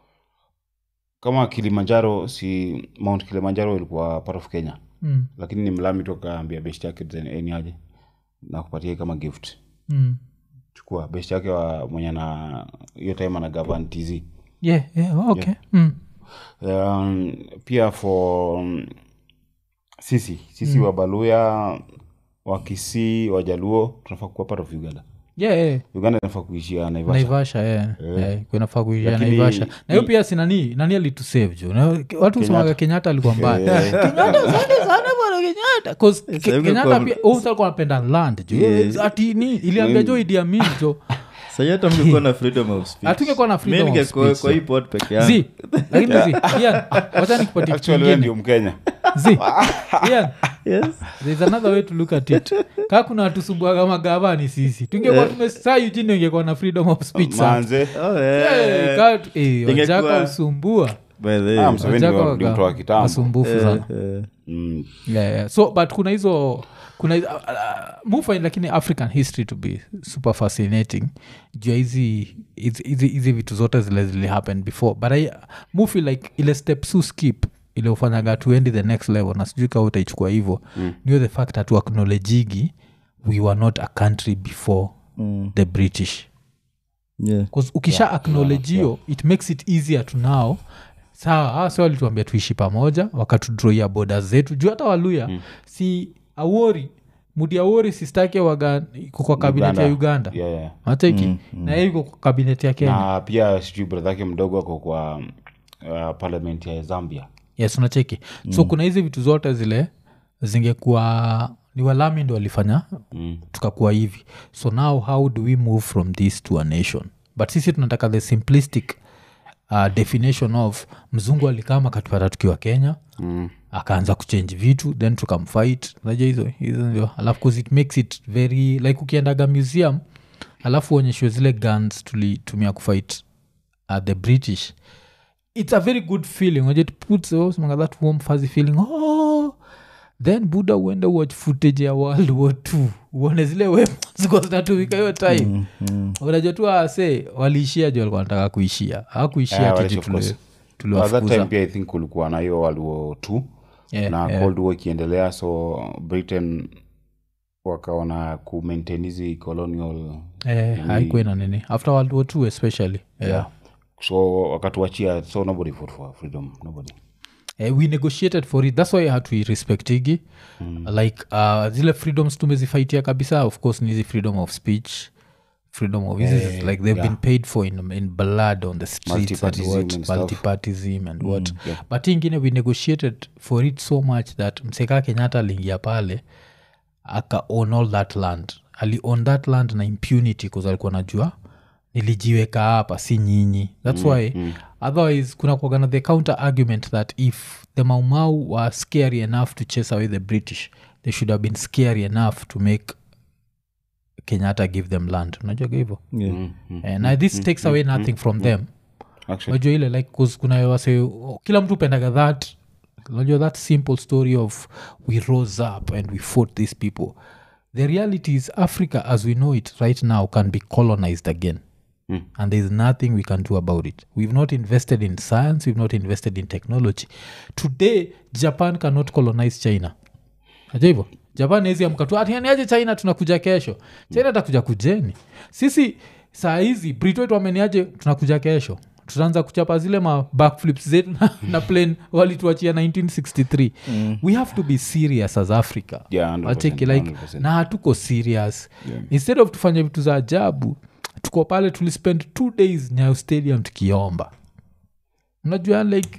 kama kilimanjaro si mount kilimanjaro ilikuwa part of kenya mm. lakini ni mlami tokaambia best yake eni aje na kupatia kama gift Mm. chukua best yake wa mwenye na hiyo time ana gavan tz yeah yeah okay Mm. um, pia for um, sisi sisi mm. wabaluya wakisii wajaluo tunafaa kuwa part of uganda yeah, yeah. uganda inafaa kuishia naivasha naivasha yeah. yeah. kunafaa kuishia Lakini- naivasha na hiyo pia si nani nani alitusave jo Na watu usemaga kenyatta alikuwa mbaya kenyatta asante sana bwana kenyatta 'Cause Ke- Sasa hivi kenyatta kwa- pia oh, sasa alikuwa anapenda land jo ati ni iliambia jo idi amin jo sahi hata mngekuwa na freedom of speech Hatungekuwa na freedom Mi of ningekuwa speech, kwa so. hii pod peke yangu zi lakini zi Ian, wacha nikupatie kitu actually we ingine. ndio mkenya zi Ian, yes there's another way to look at it kaa kuna watusumbuaga magava ni sisi tungekuwa tumesaa ujini ungekuwa na freedom of speech sana manze oh, Eh, yeah. kaa tu- eh, Ingekuwa- wajaka usumbua By the Ah, way, Museveni Wajaka ndio- waga- ndio mtu wa kitambo wasumbufu sana eh, mm. yeah, yeah. so but kuna hizo kuna hizo- uh, uh, mufind lakini african history to be super fascinating juu ya hizi hizi- hizi hizi vitu zote zile zili happen before but I, mufi like ile step su skip ile ufanyaga tuendi the next level na sijui kaa utaichukua hivo mm. niyo the fact hatu acknowledgigi we were not a country before mm, the british yeah. 'Cause ukisha acknowledge hiyo it makes it easier to now sawa sa walituambia tuishi pamoja wakatudroia boda zetu juu hata waluya mm. si awori mudi awori sistake waga iko kwa kabinet ya uganda yeah, yeah. mateki mm, na yeye iko kwa kabinet ya kenya na pia sijui bradha yake mdogo ako kwa uh, parliament ya zambia yes unacheki mm. so kuna hizi vitu zote zile zingekuwa ni walami ndo walifanya mm. tukakuwa hivi so now how do we move from this to a nation but sisi tunataka the simplistic uh, definition of mzungu alikama katupata tukiwa kenya Mm. akaanza kuchange vitu then tukamfight naja hizo hizo ndio alafu 'cause it makes it very like ukiendaga museum alafu uonyeshwe zile guns tulitumia kufight uh, the british it's a very good feeling unajua it puts oh, semanga that warm fuzzy feeling oh then buda uende watch footage ya world war two uone zile weapons zilikuwa zinatumika hiyo time Mm, mm. unajua tu ase waliishia ju walikuwa wanataka kuishia hawakuishia Yeah, yeah, walishi, of course. tiji At that time tuliwafukuza pia i think kulikuwa na hiyo world war two Yeah, na yeah. cold war ikiendelea so britain wakaona kumaintain hizi colonial eh, nini. haikuwa ina nini after world war two especially yeah. yeah. so wakatuachia so nobody fought for freedom nobody eh, we negotiated for it thats why hatuirespectigi mm. like uh, zile freedoms tumezifaitia kabisa of course ni hizi freedom of speech freedom of this is like they've been paid for in, in blood on the streets and Multipartyism what and stuff. multipartism and what but hii ingine we negotiated for it so much that mseka kenyatta aliingia pale aka own all that land ali own that land na impunity bcause alikuwa najua nilijiweka hapa si nyinyi thats mm, why mm. otherwise kuna kuagana the counter argument that if the maumau were scary enough to chase away the british they should have been scary enough to make kenyatta give them land unajuaga hivyo Yeah. Eh, na this takes away nothing from them Actually. unajua ile like 'cause kuna wase oh, kila mtu pendaga that unajua that simple story of we rose up and we fought these people the reality is africa as we know it right now can be colonized again Mm. and there's nothing we can do about it we've not invested in science we've not invested in technology today japan cannot colonize china aja hivo japan ezi amkatu atianiaje china tunakuja kesho china atakuja kujeni sisi saa hizi brit wetu wameniaje tunakuja kesho tutaanza kuchapa zile ma backflips zetu na, na plane walituachia 1963 mm. we have to be serious as africa Yeah, 100%, Wacheki, like 100%. na hatuko serious instead of tufanye vitu za ajabu tuko pale tulispend two days nyayo stadium tukiomba unajua like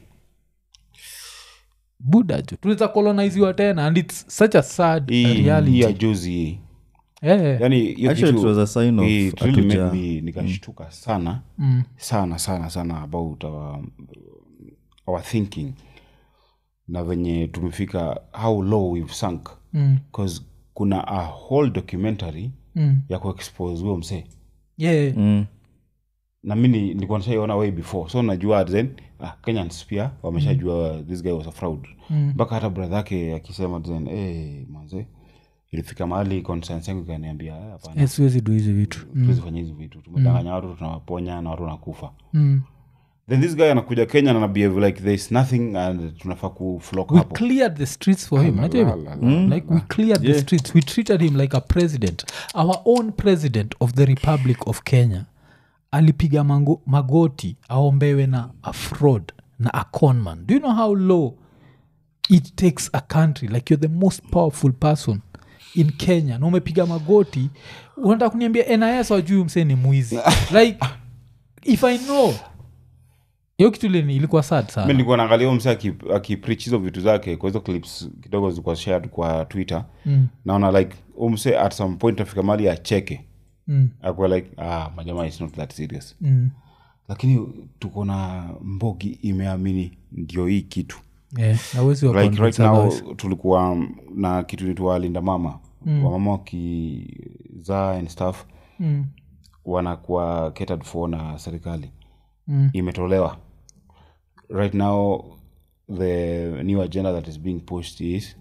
buda jo tunaweza coloniziwa tena and its such a sad Hii- hii ya reality juzi hii Eh, yani hiyo Actually, kitu- it was a sign of it really made hatuja- me nikashtuka sana sana sana sana about our, our thinking na venye tumefika how low we've sunk mm, bcause kuna a whole documentary mm, ya kuexpose huyo msee yeah, Mm. na mi ni- nilikuwa nishaiona way before so najua then ah, kenyans pia wameshajua this guy was a fraud mpaka hata brother yake akisema then hey, manze ilifika mahali conscience yangu ikaniambia "Ah, hapana Eh, siwezi du hizi vitu mm, tuzifanya hizi vitu tumedanganya watu tunawaponya na watu wanakufa mm. then this guy anakuja kenya na anabehave like there is nothing and tunafaa kuflok we hapo cleared the streets for him unajua hivyo? La, la, la. like we cleared the streets we treated him like a president our own president of the republic of kenya alipiga mango, magoti aombewe na a fraud na a conman do you know how low it takes a country like you're the most powerful person in kenya na umepiga magoti unataka kuniambia nis wajui msee ni mwizi like if i know hiyo kitu ile ni- ilikuwa sad sana mi nilikuwa naangalia huyo msee aki- akipreach hizo vitu zake kwa hizo clips kidogo zilikuwa shared kwa twitter mm, naona like huyo msee at some point afika mali acheke mm, akuwa like ah, majamaa is not that serious mm. lakini tuko na mbogi imeamini ndio hii kitu Yeah, na huwezi wa like right convince now others. tulikuwa na kitu nitwa linda mama mm. wamama wakizaa and stuff Mm, wanakuwa catered for na serikali mm, imetolewa right now the new agenda that is being pushed is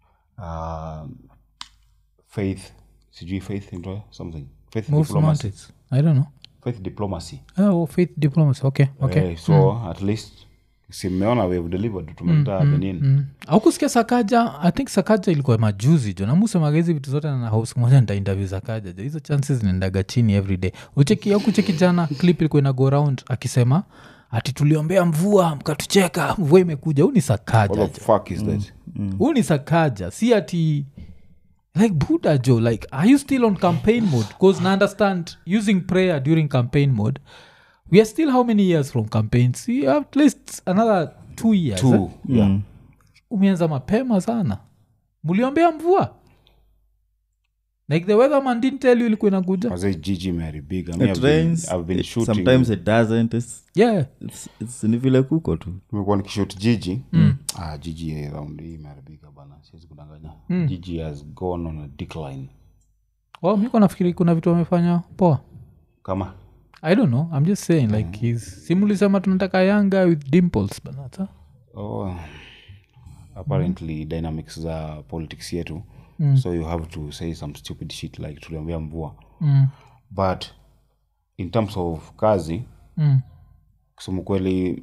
um, faith sijui faith ndio something faith most diplomacy mountains. I don't know. faith diplomacy Oh, faith diplomacy. Okay, okay. Eh, so at least simeona we have delivered tumeleta benin Mm. au kusikia sakaja i think sakaja ilikuwa majuzi jo namusemaga hizi vitu zote na house moja nita interview sakaja jo hizo chances zinaendaga chini every day ucheki au kucheki jana clip ilikuwa ina go round akisema ati tuliombea mvua mkatucheka mvua imekuja huu ni sakaja what the fuck is that huu ni sakaja si ati like buddha jo like are you still on campaign mode because na understand using prayer during campaign mode we are still how many years from campaigns we have at least another two years eh? two yeah umeanza mapema sana mliombea mvua like the weatherman didn't tell you ilikuwa inakuja Mazee jiji imeharibika Mi It I've been- rains, I've been it- shooting sometimes it doesn't it's, yeah it's, it's ni vile kuko tu tumekuwa nikishot jiji ah, jiji round hii imeharibika bana siwezi kudanganya jiji has gone on a decline well, miko nafikiri kuna vitu wamefanya poa kama i don't know i'm just saying like he's simulisema tunataka yanga with dimples banata oh, apparently dynamics za politics yetu so you have to say some stupid shit like tuliambia mvua mm. but in terms of kazi mm. kusema kweli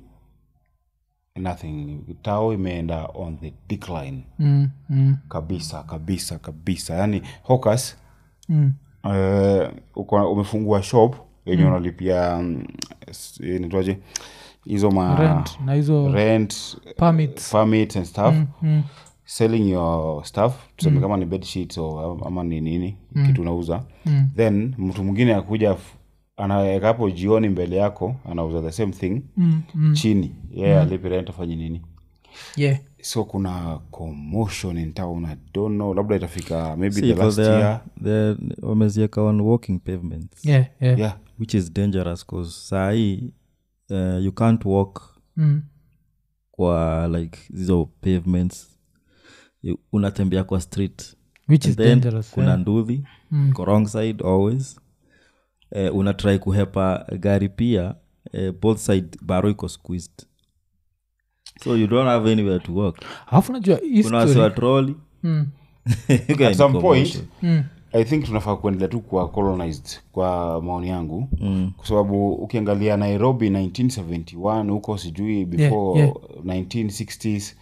nothing tao imeenda on the decline mm. mm. kabisa kabisa kabisa yani hocus mm. uh, uko- umefungua shop yenye unalipia mm, s- inaitwaje hizo ma rent na hizo rent permits permits and stuff mm. selling your stuff tuseme kama ni bed sheets o ama ni nini kitu unauza then mtu mwingine akuja f- anaweka hapo jioni mbele yako anauza the same thing Mm, mm. chini yeye yeah, alipi rent afanye nini yeah so kuna commotion in town i don't know labda itafika maybe See, the 'cause last they're- year they're- wamezieka on walking pavements yeah yeah, yeah which is dangerous cause sahii uh, you can't walk Mm. kwa like hizo pavements You- unatembea kwa street which is And then dangerous kuna yeah. ndudhi mm. wrong side always uh, unatrai kuhepa gari pia uh, both side baro iko squeezed so you don't have anywhere to walk alafu najua hii kuna story- wasiwa troli Mm. at some point Mm. i think tunafaa kuendelea tu kwa colonized kwa maoni yangu mm. kwa sababu ukiangalia nairobi 1971 huko sijui before yeah. 1960s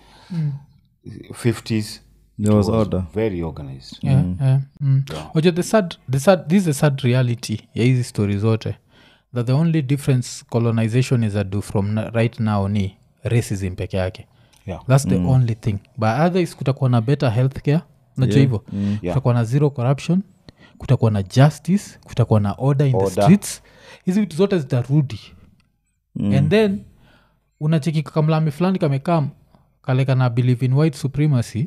50s there was was order very organized yeah, yeah. Mm. Ojo, the sad, the sad, this is the sad reality ya hizi story zote that the only difference colonization is ado from na- right now ni racism peke yake yeah. thats the only thing but otherwise kutakuwa na better healthcare najua hivyo kutakuwa na zero corruption kutakuwa na justice kutakuwa na order in the Order. streets hizi vitu zote zitarudi mm. and then unacheki kamlami fulani kamekam kaleka na believe in white supremacy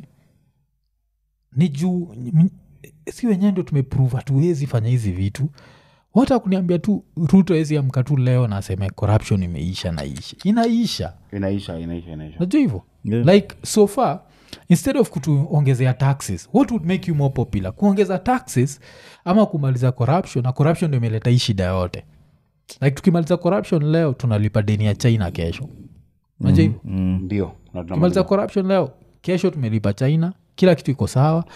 ni juu m- si wenyewe ndio tumeprove hatuwezi fanya hizi vitu wata kuniambia tu ruto wezi amka tu leo na aseme corruption imeisha naisha inaisha inaisha inaisha inaisha najua hivyo Yeah. like so far instead of kutuongezea taxes what would make you more popular kuongeza taxes ama kumaliza corruption na corruption ndo imeleta hii shida yote like tukimaliza corruption leo tunalipa deni ya china kesho najua hivyo ndio na tumaliza tunamaliza. corruption leo kesho tumelipa china kila kitu iko sawa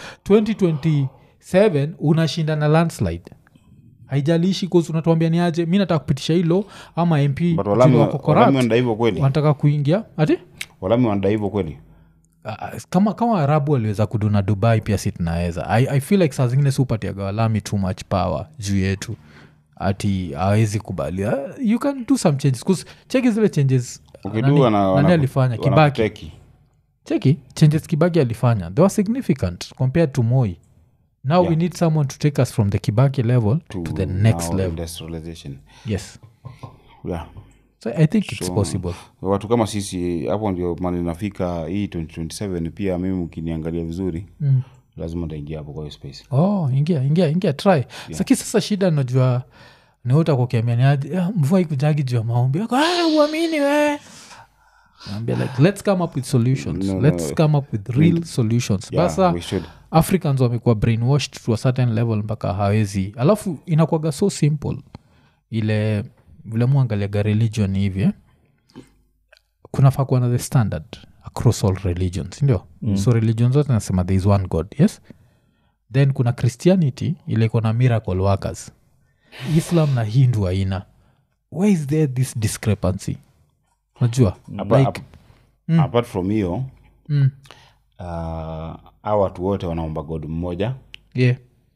2027 unashinda na landslide haijalishi kosi unatuambia ni aje mi nataka kupitisha hilo ama mp But walami juu wa- wako walami corrupt, wanadai hivyo kweli wanataka kuingia ati walami wanadai hivyo kweli uh, kama kama arabu waliweza kuduna dubai pia si tunaweza I, i feel like saa zingine siupatiaga walami too much power juu yetu ati awezi kubali uh, you can do some changes 'Cause cheki zile changes uh, ukidu nani- wana- nani wana- alifanya kibaki wanakuteki. cheki changes kibaki alifanya they were significant compared to moi now Yeah. we need someone to take us from the kibaki level to, the next now level industrialization yes yeah so i think it's So, possible watu kama sisi hapo ndio mali nafika hii 2027 pia mimi ukiniangalia vizuri mm. lazima ntaingia hapo kwa hiyo space oh ingia ingia ingia try yeah. saki sasa shida najua niutakukiamianiaji mvua ikujagi juu ya maombi Wako, "Ah, uamini we Naambia like let's come up with solutions No, no. let's come up with real solutions yeah, basa we should africans wamekuwa brainwashed to a certain level mpaka hawezi alafu inakwaga so simple ile vile muangaliaga religion hivi eh? kunafaa kuwa na the standard across all religions sindio mm. so religion zote nasema there is one god yes then kuna christianity ile iko na miracle workers islam na hindu haina where is there this discrepancy unajua Apa- like, ap- apart from hiyo mm, uh, a watu wote wanaomba god mmoja yeah,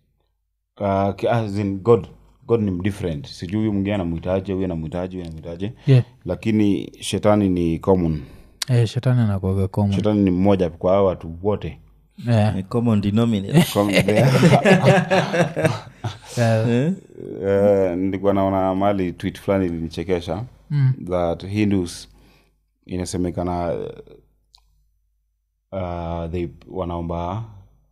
uh, ki- as in god god ni mdifferent sijui huyu mwingine anamwitaje huyu anamwitaje huyu anamwitaje yeah. lakini shetani ni common Eh, shetani anakwaga common. shetani ni mmoja kwa hao watu wote Eh, A common denominator Com- the- eh, Eh? Eh, nilikuwa naona mali tweet fulani ilinichekesha mm. that hindus inasemekana uh, they wanaomba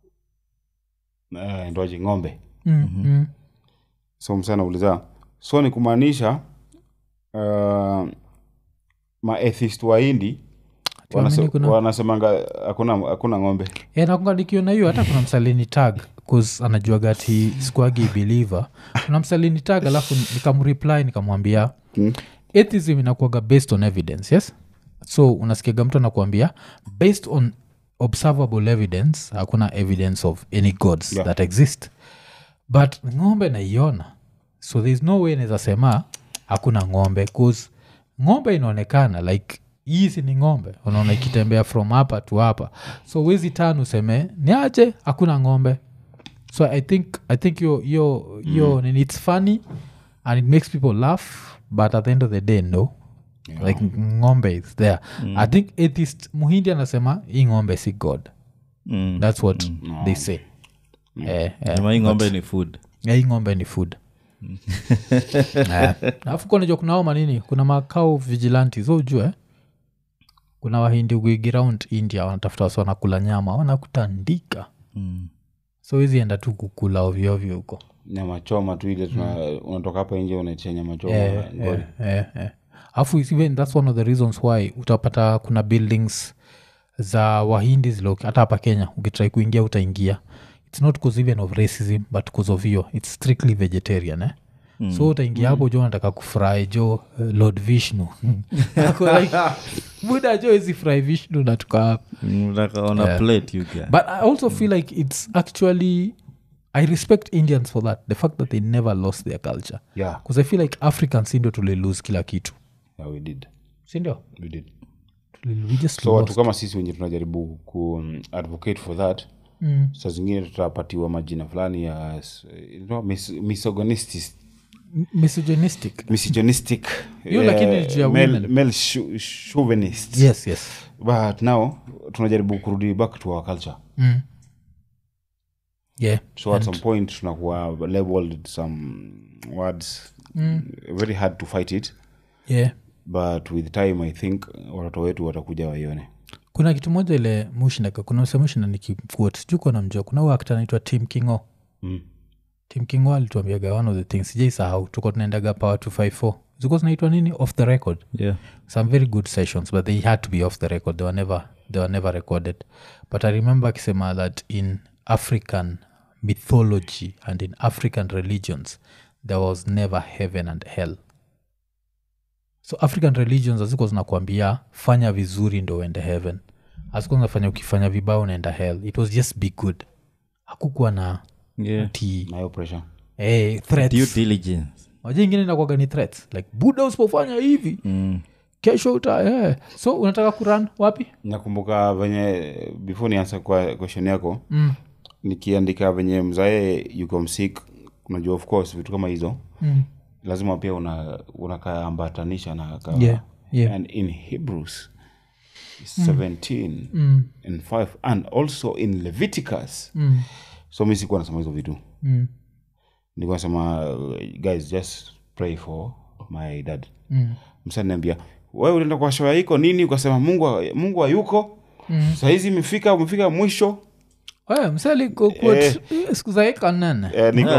uh, ndoji ng'ombe mm, mm. so msana uliza so ni kumaanisha uh, maathist wa hindi Tuamini wanase- kuna- wanasemanga hakuna hakuna ng'ombe Eh, nakumbuka nikiona hiyo hata kuna msalini tag bcause anajua gati squagi believer kuna msalini tag alafu nikamreply nikamwambia Mm. atheism inakuaga based on evidence yes so unasikiaga mtu anakuambia based on observable evidence hakuna evidence of any gods Yeah. that exist but ng'ombe naiona so thereis no way naweza sema hakuna ng'ombe bcause ng'ombe inaonekana like hizi ni ng'ombe unaona ikitembea from hapa to hapa so wezi tan useme ni aje hakuna ng'ombe so i think i think yo yo yo mm. its funny and it makes people laugh but at the end of the day no like ng'ombe is there i think atheist muhindi anasema hii ng'ombe si god Mm. that's what they say Eh, eh, Nyama hii ng'ombe ni food eh, hii ng'ombe ni food Eh, alafu kunajua kunao manini kuna makao vigilanti so ujue eh? kuna wahindi wigi round india wanatafuta wasi wanakula nyama wanakutandika Mm. so hizi enda tu kukula ovyoovyo huko nyama choma tu ile tuna unatoka hapa nje unaitia nyama choma Eh, ngori. eh, eh. alafu even thats one of the reasons why utapata kuna buildings za wahindi zilo hata hapa kenya ukitrai kuingia utaingia its not cause even of racism but cause of hiyo its strictly vegetarian eh? mm. so utaingia hapo jo nataka kufry jo uh, lord vishnu Ako like, buda jo hizi fry vishnu natuka hapa Mm, like on a plate you get. but i also feel like it's actually i respect indians for that the fact that they never lost their culture yeah bcause i feel like africans sindio tulilose kila kitu yeah we did sindio we did Tuli- we just so watu lost. kama sisi wenye tunajaribu ku um, advocate for that Mm. saa zingine tutapatiwa majina fulani ya s- you know, mis- misogynistic M- misogynistic misogynistic Hiyo lakini eh, ni juu ya male- women. male chau- chauvinist yes yes but now tunajaribu kurudi back to our culture mm. yeah so at some point tunakuwa labeled some words very hard to fight it yeah but with time i think watoto wetu watakuja waione kuna kitu moja ile mushindaka kuna msemushinda nikikuot sijuu kona mjua kuna huyu actor anaitwa tim kingo mm. tim kingo alituambiaga one of the things sijaisahau tuko tunaendaga power 254 zilikuwa zinaitwa nini off the record Yeah. some very good sessions but they had to be off the record they were never, they were never recorded but i remember akisema that in african mythology and in african religions there was never heaven and hell so african religions hazikuwa zinakuambia fanya vizuri ndo uende heaven hazikuwa zinafanya ukifanya vibaya unaenda hell it was just be good hakukuwa na Yeah. ti nayo pressure hey, Due threats diligence. waja ingine nakwaga ni threats like buda usipofanya hivi Mm. kesho uta yeah. so unataka kuran wapi nakumbuka venye before niansa kwa question yako mm. nikiandika venye mzae yuko msik unajua of course vitu kama hizo Mm. lazima pia una unakaambatanisha na ka, Yeah, yeah. and in hebrews 17 Mm. and 5 and also in leviticus Mm. so mi sikuwa nasema hizo vitu Mm. nilikuwa nasema uh, guys just pray for my dad Mm. msaniambia wewe ulienda kwa shoa iko nini ukasema mungu mungu hayuko Mm. sahizi imefika umefika mwisho Wewe, msali ku- quote, siku za eka nene eh, niko,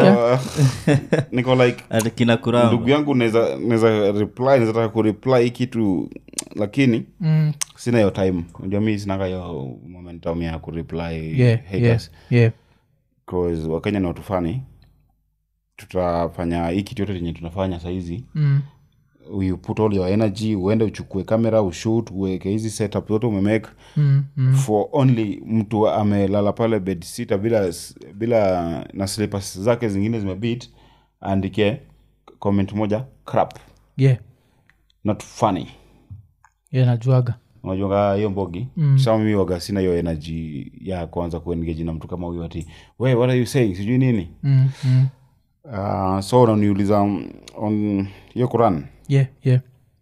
niko like Ati kina ndugu kuramba yangu naweza naweza reply naweza taka kureply hii kitu lakini Mm. sina hiyo time unajua mi sinaka hiyo momentum ya kureply Yeah, yeah, haters yeah. cause wakenya ni watu fani tutafanya hii kitu yote yenye tunafanya sahizi Mm. you put all your energy uende uchukue kamera ushut uweke hizi setup zote umemake Mm. Mm. for only mtu amelala pale bed sita bila bila na slippers zake zingine zimebit aandike comment moja crap yeah not funny yeah najuaga unajuaga hiyo mbogi Mm. sa mimi waga sina hiyo energy ya kuanza kuengage na mtu kama huyo ati we what are you saying sijui nini mm. Mm. uh, so unaniuliza um, on hiyo quran yeah yeah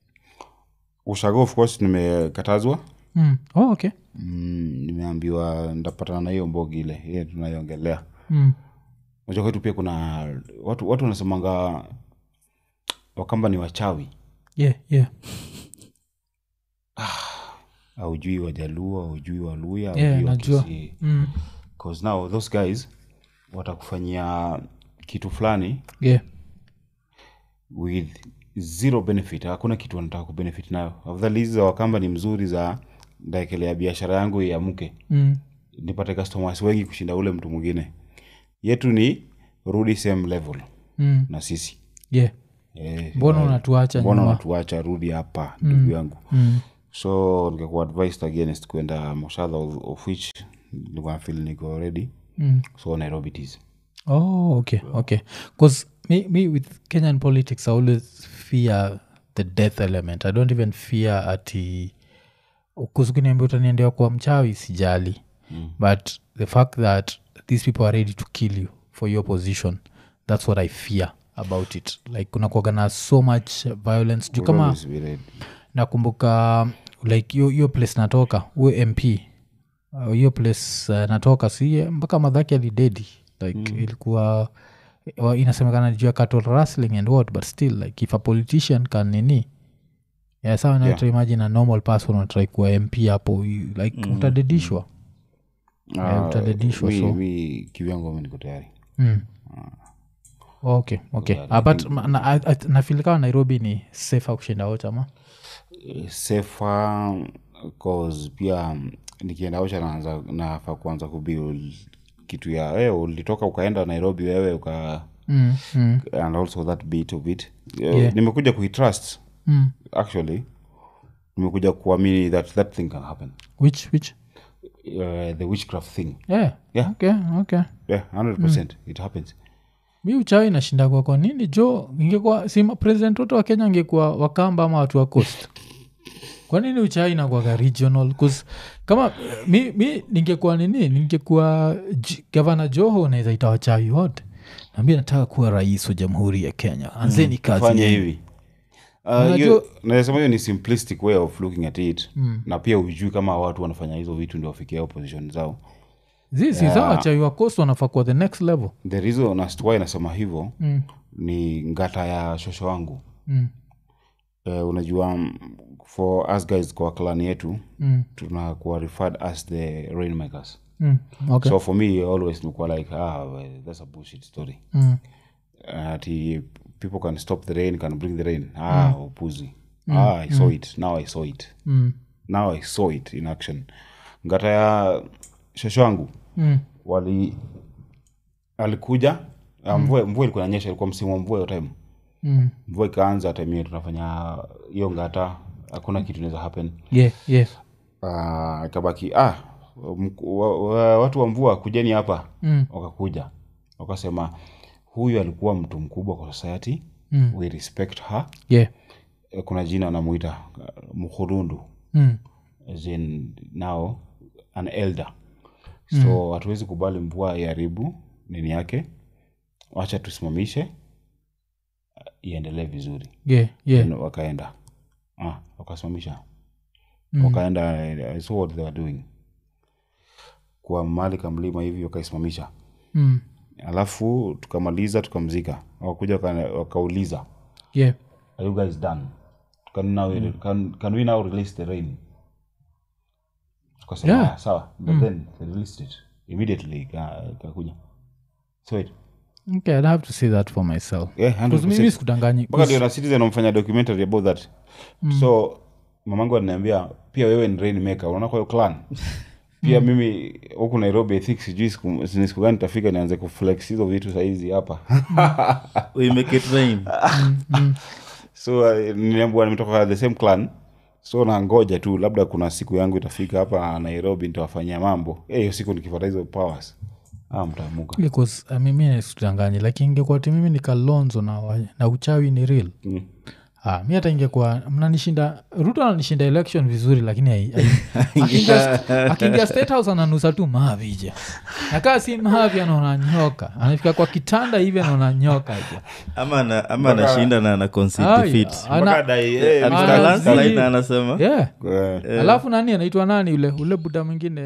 ushago of course nimekatazwa mm. oh, okay mm, nimeambiwa ndapatana na hiyo mbogi ile ile tunaiongelea mm. unajua kwetu pia kuna watu watu wanasemanga wakamba ni wachawi yeah yeah aujui wajaluo aujui waluya yeah haujui najua Wakisii. mm. 'Cause now those guys watakufanyia kitu fulani yeah with zero benefit hakuna kitu wanataka kubenefit nayo afadhali hizi za wakamba ni mzuri za ndaekelea biashara yangu iamke mm. nipate customers wengi kushinda ule mtu mwingine yetu ni rudi same level Mm. na sisi yeah Eh, mbona unatuacha mbona nyuma unatuacha rudi hapa ndugu yangu mm. so nikakuwa advised against kwenda moshadha of, of which nilikuwa feel niko ready Mm. so nairobi it is oh okay okay because me, me with kenyan politics i always fear the death element i don't even fear ati kusukuniambia utaniendea kwa mchawi sijali mm. but the fact that these people are ready to kill you for your position that's what i fear about it like kuna kuaga na so much violence juu kama Always be ready. nakumbuka like hiyo- hiyo place natoka huyo mp uh, hiyo place uh, natoka si mpaka madhaki alidedi like ilikuwa wa- inasemekana juu ya cattle rustling and what but still like if a politician can nini yeah, sawa Yeah. yeah. imagine a normal person unatrai kuwa mp hapo you- like mm. utadedishwa Ah, utadedishwa, mi- so. mi kivyangu mi niko tayari mm. okay okay Yeah, uh, but ma- na- I- I- nafeel kama nairobi ni safer kushinda ochama safer cause pia mm, nikienda ocha naanza nafaa kuanza kubuild kitu ya wewe ulitoka ukaenda nairobi wewe uka mm. mm. and also that bit of it Yeah. nimekuja kuitrust mm. actually nimekuja kuamini that that thing can happen which which uh, the witchcraft thing yeah. Yeah. okay okay yeah 100% it happens mi uchawi inashinda kwa kwa nini jo ingekuwa si ma- president wote wa kenya angekuwa wakamba ama watu wa coast kwa nini uchawi inakuwaga regional 'Cause kama mi, mi ningekuwa nini ningekuwa J- gavana joho naweza ita wachawi wote nambia nataka kuwa rais wa jamhuri ya kenya anzeni kazi fanya yenu." hivi Uh, Unajua- hiyo- naweza sema hiyo ni simplistic way of looking at it na pia ujui kama watu wanafanya hizo vitu ndio wafikia opposition zao Zi- si sawa wachawi wa coast wanafaa kuwa the next level the reason as to why nasema hivyo mm. ni ngata ya shosho wangu Mm. uh, unajua mm, for us guys kwa klani yetu Mm. tunakuwa referred as the rainmakers Mm. okay so for me always nikuwa like ah, well, that's a bullshit story mm. ati people can stop the rain can bring the rain ah upuzi ah i saw it now i saw it Mm. now i saw it in action ngata ya shosho wangu Mm. wali alikuja ah, mvua mvua ilikuwa inanyesha ilikuwa msimu wa mvua hiyo time Mm. mvua ikaanza time hiyo tunafanya hiyo ngata hakuna kitu inaweza happen yeah yeah Ah, ikabaki ah mku- wa, wa, watu wa mvua kujeni hapa Mm. wakakuja wakasema huyu alikuwa mtu mkubwa kwa society Mm. we respect her yeah Eh, kuna jina anamuita uh, mkhurundu mm. as in now an elder so hatuwezi kubali mvua iharibu nini yake wacha tusimamishe uh, iendelee vizuri yeah yeah Then wakaenda ah, wakasimamisha wakaenda I saw what they were doing kwa mali kamlima hivi wakaisimamisha mm. alafu tukamaliza tukamzika wakakuja waka- wakauliza yeah are you guys done can, now, can, can we now release the rain tukasema Yeah. "Ah, sawa but then they released it immediately ika- ikakuja so it okay i'd have to see that for myself yeah, 'Cause 100%. mimi sikudanganyi mpaka ndio na citizen wamefanya documentary about that so mamangu ananiambia pia wewe ni rainmaker unaona kwa hiyo clan pia mimi huku nairobi i think sijui siku ni siku gani tafika nianze kuflex hizo vitu sahizi hapa we make it rain so uh, niliambiwa nimetoka the same clan so nangoja tu labda kuna siku yangu itafika hapa nairobi nitawafanyia mambo Eh, hiyo siku nikipata hizo powers ah, mtaamuka because uh, mimi nisikudanganyi lakini ingekuwa ti mimi ni kalonzo na, wa- na uchawi ni real mm. Ah, mi hata ingekuwa mnanishinda ruto ananishinda election vizuri lakini hai- hai- akiingia- akiingia state house ananusa tu mahavija nakaa si mahavi anaona nyoka anafika kwa kitanda hivi anaona nyoka ja. ama ana- ama anashinda na ana concede Ai, defeat. ana- Mpaka dai, eh, Ana- Alifika Mr. landslide zi- na anasema yeah. Eh, alafu nani anaitwa nani ule ule buda mwingine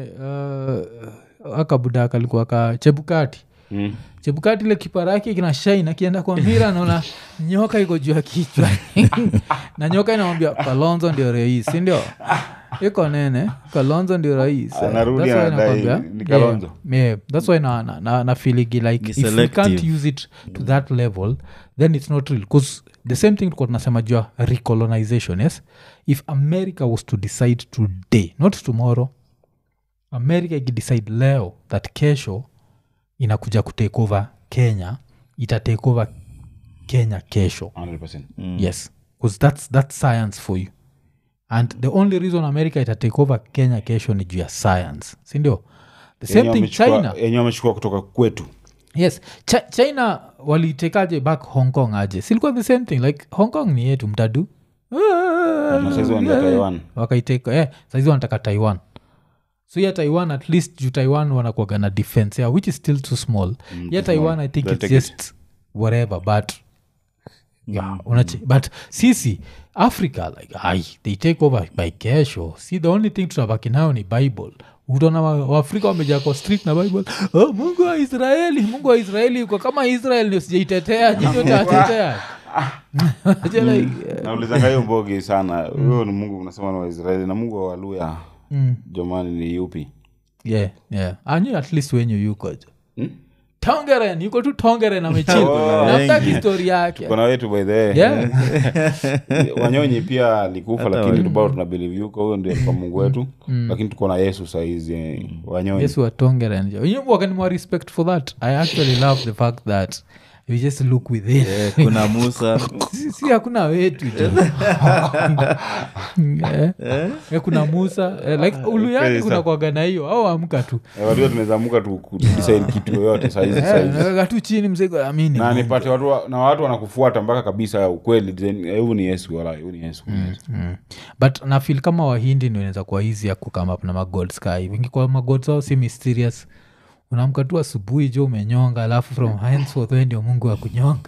uh, aka buda kalikuwa ka chebukati mm. chebukati ile kipara yake kina shain akienda kwa mira naona nyoka iko juu ya kichwa na nyoka inamwambia kalonzo ndio rais sindio iko nene kalonzo ndio rais Anarudi That's why anadai nakwambia, ni Kalonzo. yeah, yeah, that's why na, na, na, na feeligi like Ni if you can't selective. use it to that level then it's not real bcause the same thing tulikuwa tunasema jua recolonization yes if america was to decide today not tomorrow america ikidecide leo that kesho inakuja kutake over kenya ita take over kenya kesho 100%. yes bcause that's, that's science for you and the only reason america ita take over kenya kesho ni juu ya science sindio the same Yenye thing wamechukua- china yenye wamechukua kutoka kwetu yes Ch china walitekaje back hong kong aje silikuwa the same thing like hong kong ni yetu mtadu Na saizi wanaenda Taiwan. wakaiteka eh, saizi wanataka taiwan so ya taiwan at least juu taiwan wanakuaga na defense yeah, which is still too small mm, ya taiwan i think They'll it's take it. just whatever but yeah, unache but sisi africa like ai they take over by kesho si the only thing tunabaki nayo ni bible utaona wa- waafrika wamejaa kwa street na bible oh, mungu wa israeli mungu wa israeli uko kama israel ndio sijaitetea nyinyi utatetea Aje like, eh, naulizanga hiyo mbogi sana huyo ni mungu unasema ni waisraeli na mungu wa waluya jamani ni yupi yeah, yeah. anyi at least wenyu yuko jo tongeren yuko tu tongeren amechil Oh, namtaki histori yake kona wetu by the way. yeah. wanyonyi pia alikufa lakini tubao tuna believe yuko huyo ndio kwa mungu wetu lakini tuko na yesu saizi eh, wanyonyi yesu watongeren jo You know, wakanimwa respect for that i actually love the fact that you just look within Eh, kuna musa si si hakuna wetu jo Eh, eh, kuna musa eh, like uluyani kuna kwaga na hiyo au amka tu Eh, walio tunaweza muka tu kudesign kitu yoyote saizi saizi naweka tu chini mzigo amini na nipate watu wa- na watu wanakufuata mpaka kabisa ukweli then, eh, huyu ni yesu wala huyu ni yesu huyu ni Yesu. mm. but nafil kama wahindi ndio inaweza kuwa hizi ya kukama up na magod sky wingi kwa magod zao si mysterious unaamka tu asubuhi jo umenyonga alafu from henceforth wewe ndio mungu wa kunyonga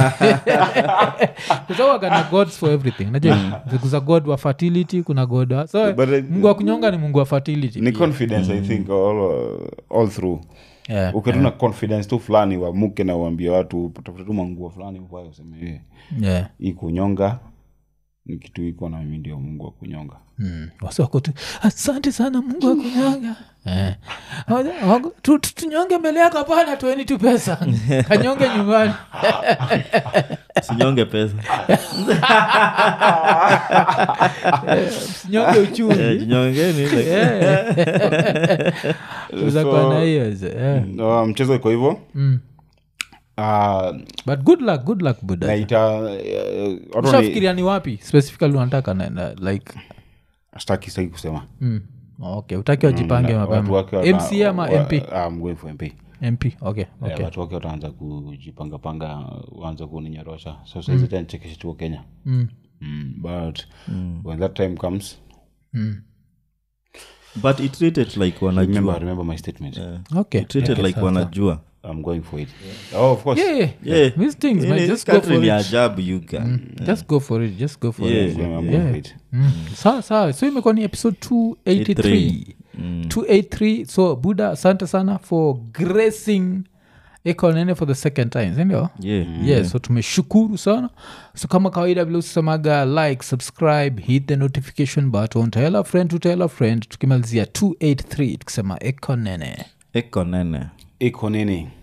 kusawagana gods for everything najua kuza god wa fertility kuna god wa so But, uh, mungu wa kunyonga ni mungu wa fertility ni confidence i think all, all through yeah. ukituna confidence tu fulani wamuke na uambie watu tafuta tu manguo fulani uvae useme "Eh, yeah. hii kunyonga ni kitu iko na mimi ndio mungu wa kunyonga Mm. Wasi wako tu asante sana mungu wa kunyonga Eh. Waja- wako- tu- tu- tunyonge mbele yako hapana tueni tu pesa kanyonge nyumbani sinyonge pesa sinyonge Eh, uchumi jinyongeni like- uzakuwa na hiyo ze, eh. Uh, mchezo iko hivyo Mm. uh, but good luck good luck buda naita uh, watu ni- ushafikiria ni wapi specifically unataka naenda like sitaki sitaki kusema mm. okay utaki wajipange watu mapema wake wana- mc ama wa- mp I'm going for mp mp okay Eh, okay watu wake wataanza kujipangapanga waanza kuninyorosha so saizi mm. nichekeshe tuko kenya Mm. mm, but when that time comes Mm. but it treated like remember, wanajua remember my statement okay It treated like wanajua i'm going for it oh of course yeah, yeah. Yeah. These things, man, In this just go country for ni it. ajabu you can just go for it just go for Yeah. it I'm going Yeah. for it mm. sawa sawa so imekuwa ni episode 283 283 so buda asante sana for gracing ekonene for the second time sindio yeah yeah so tumeshukuru sana so kama kawaida vile usemaga like subscribe hit the notification button tell a friend to tell a friend tukimalizia 283 tukisema ekonene eko nene iko nini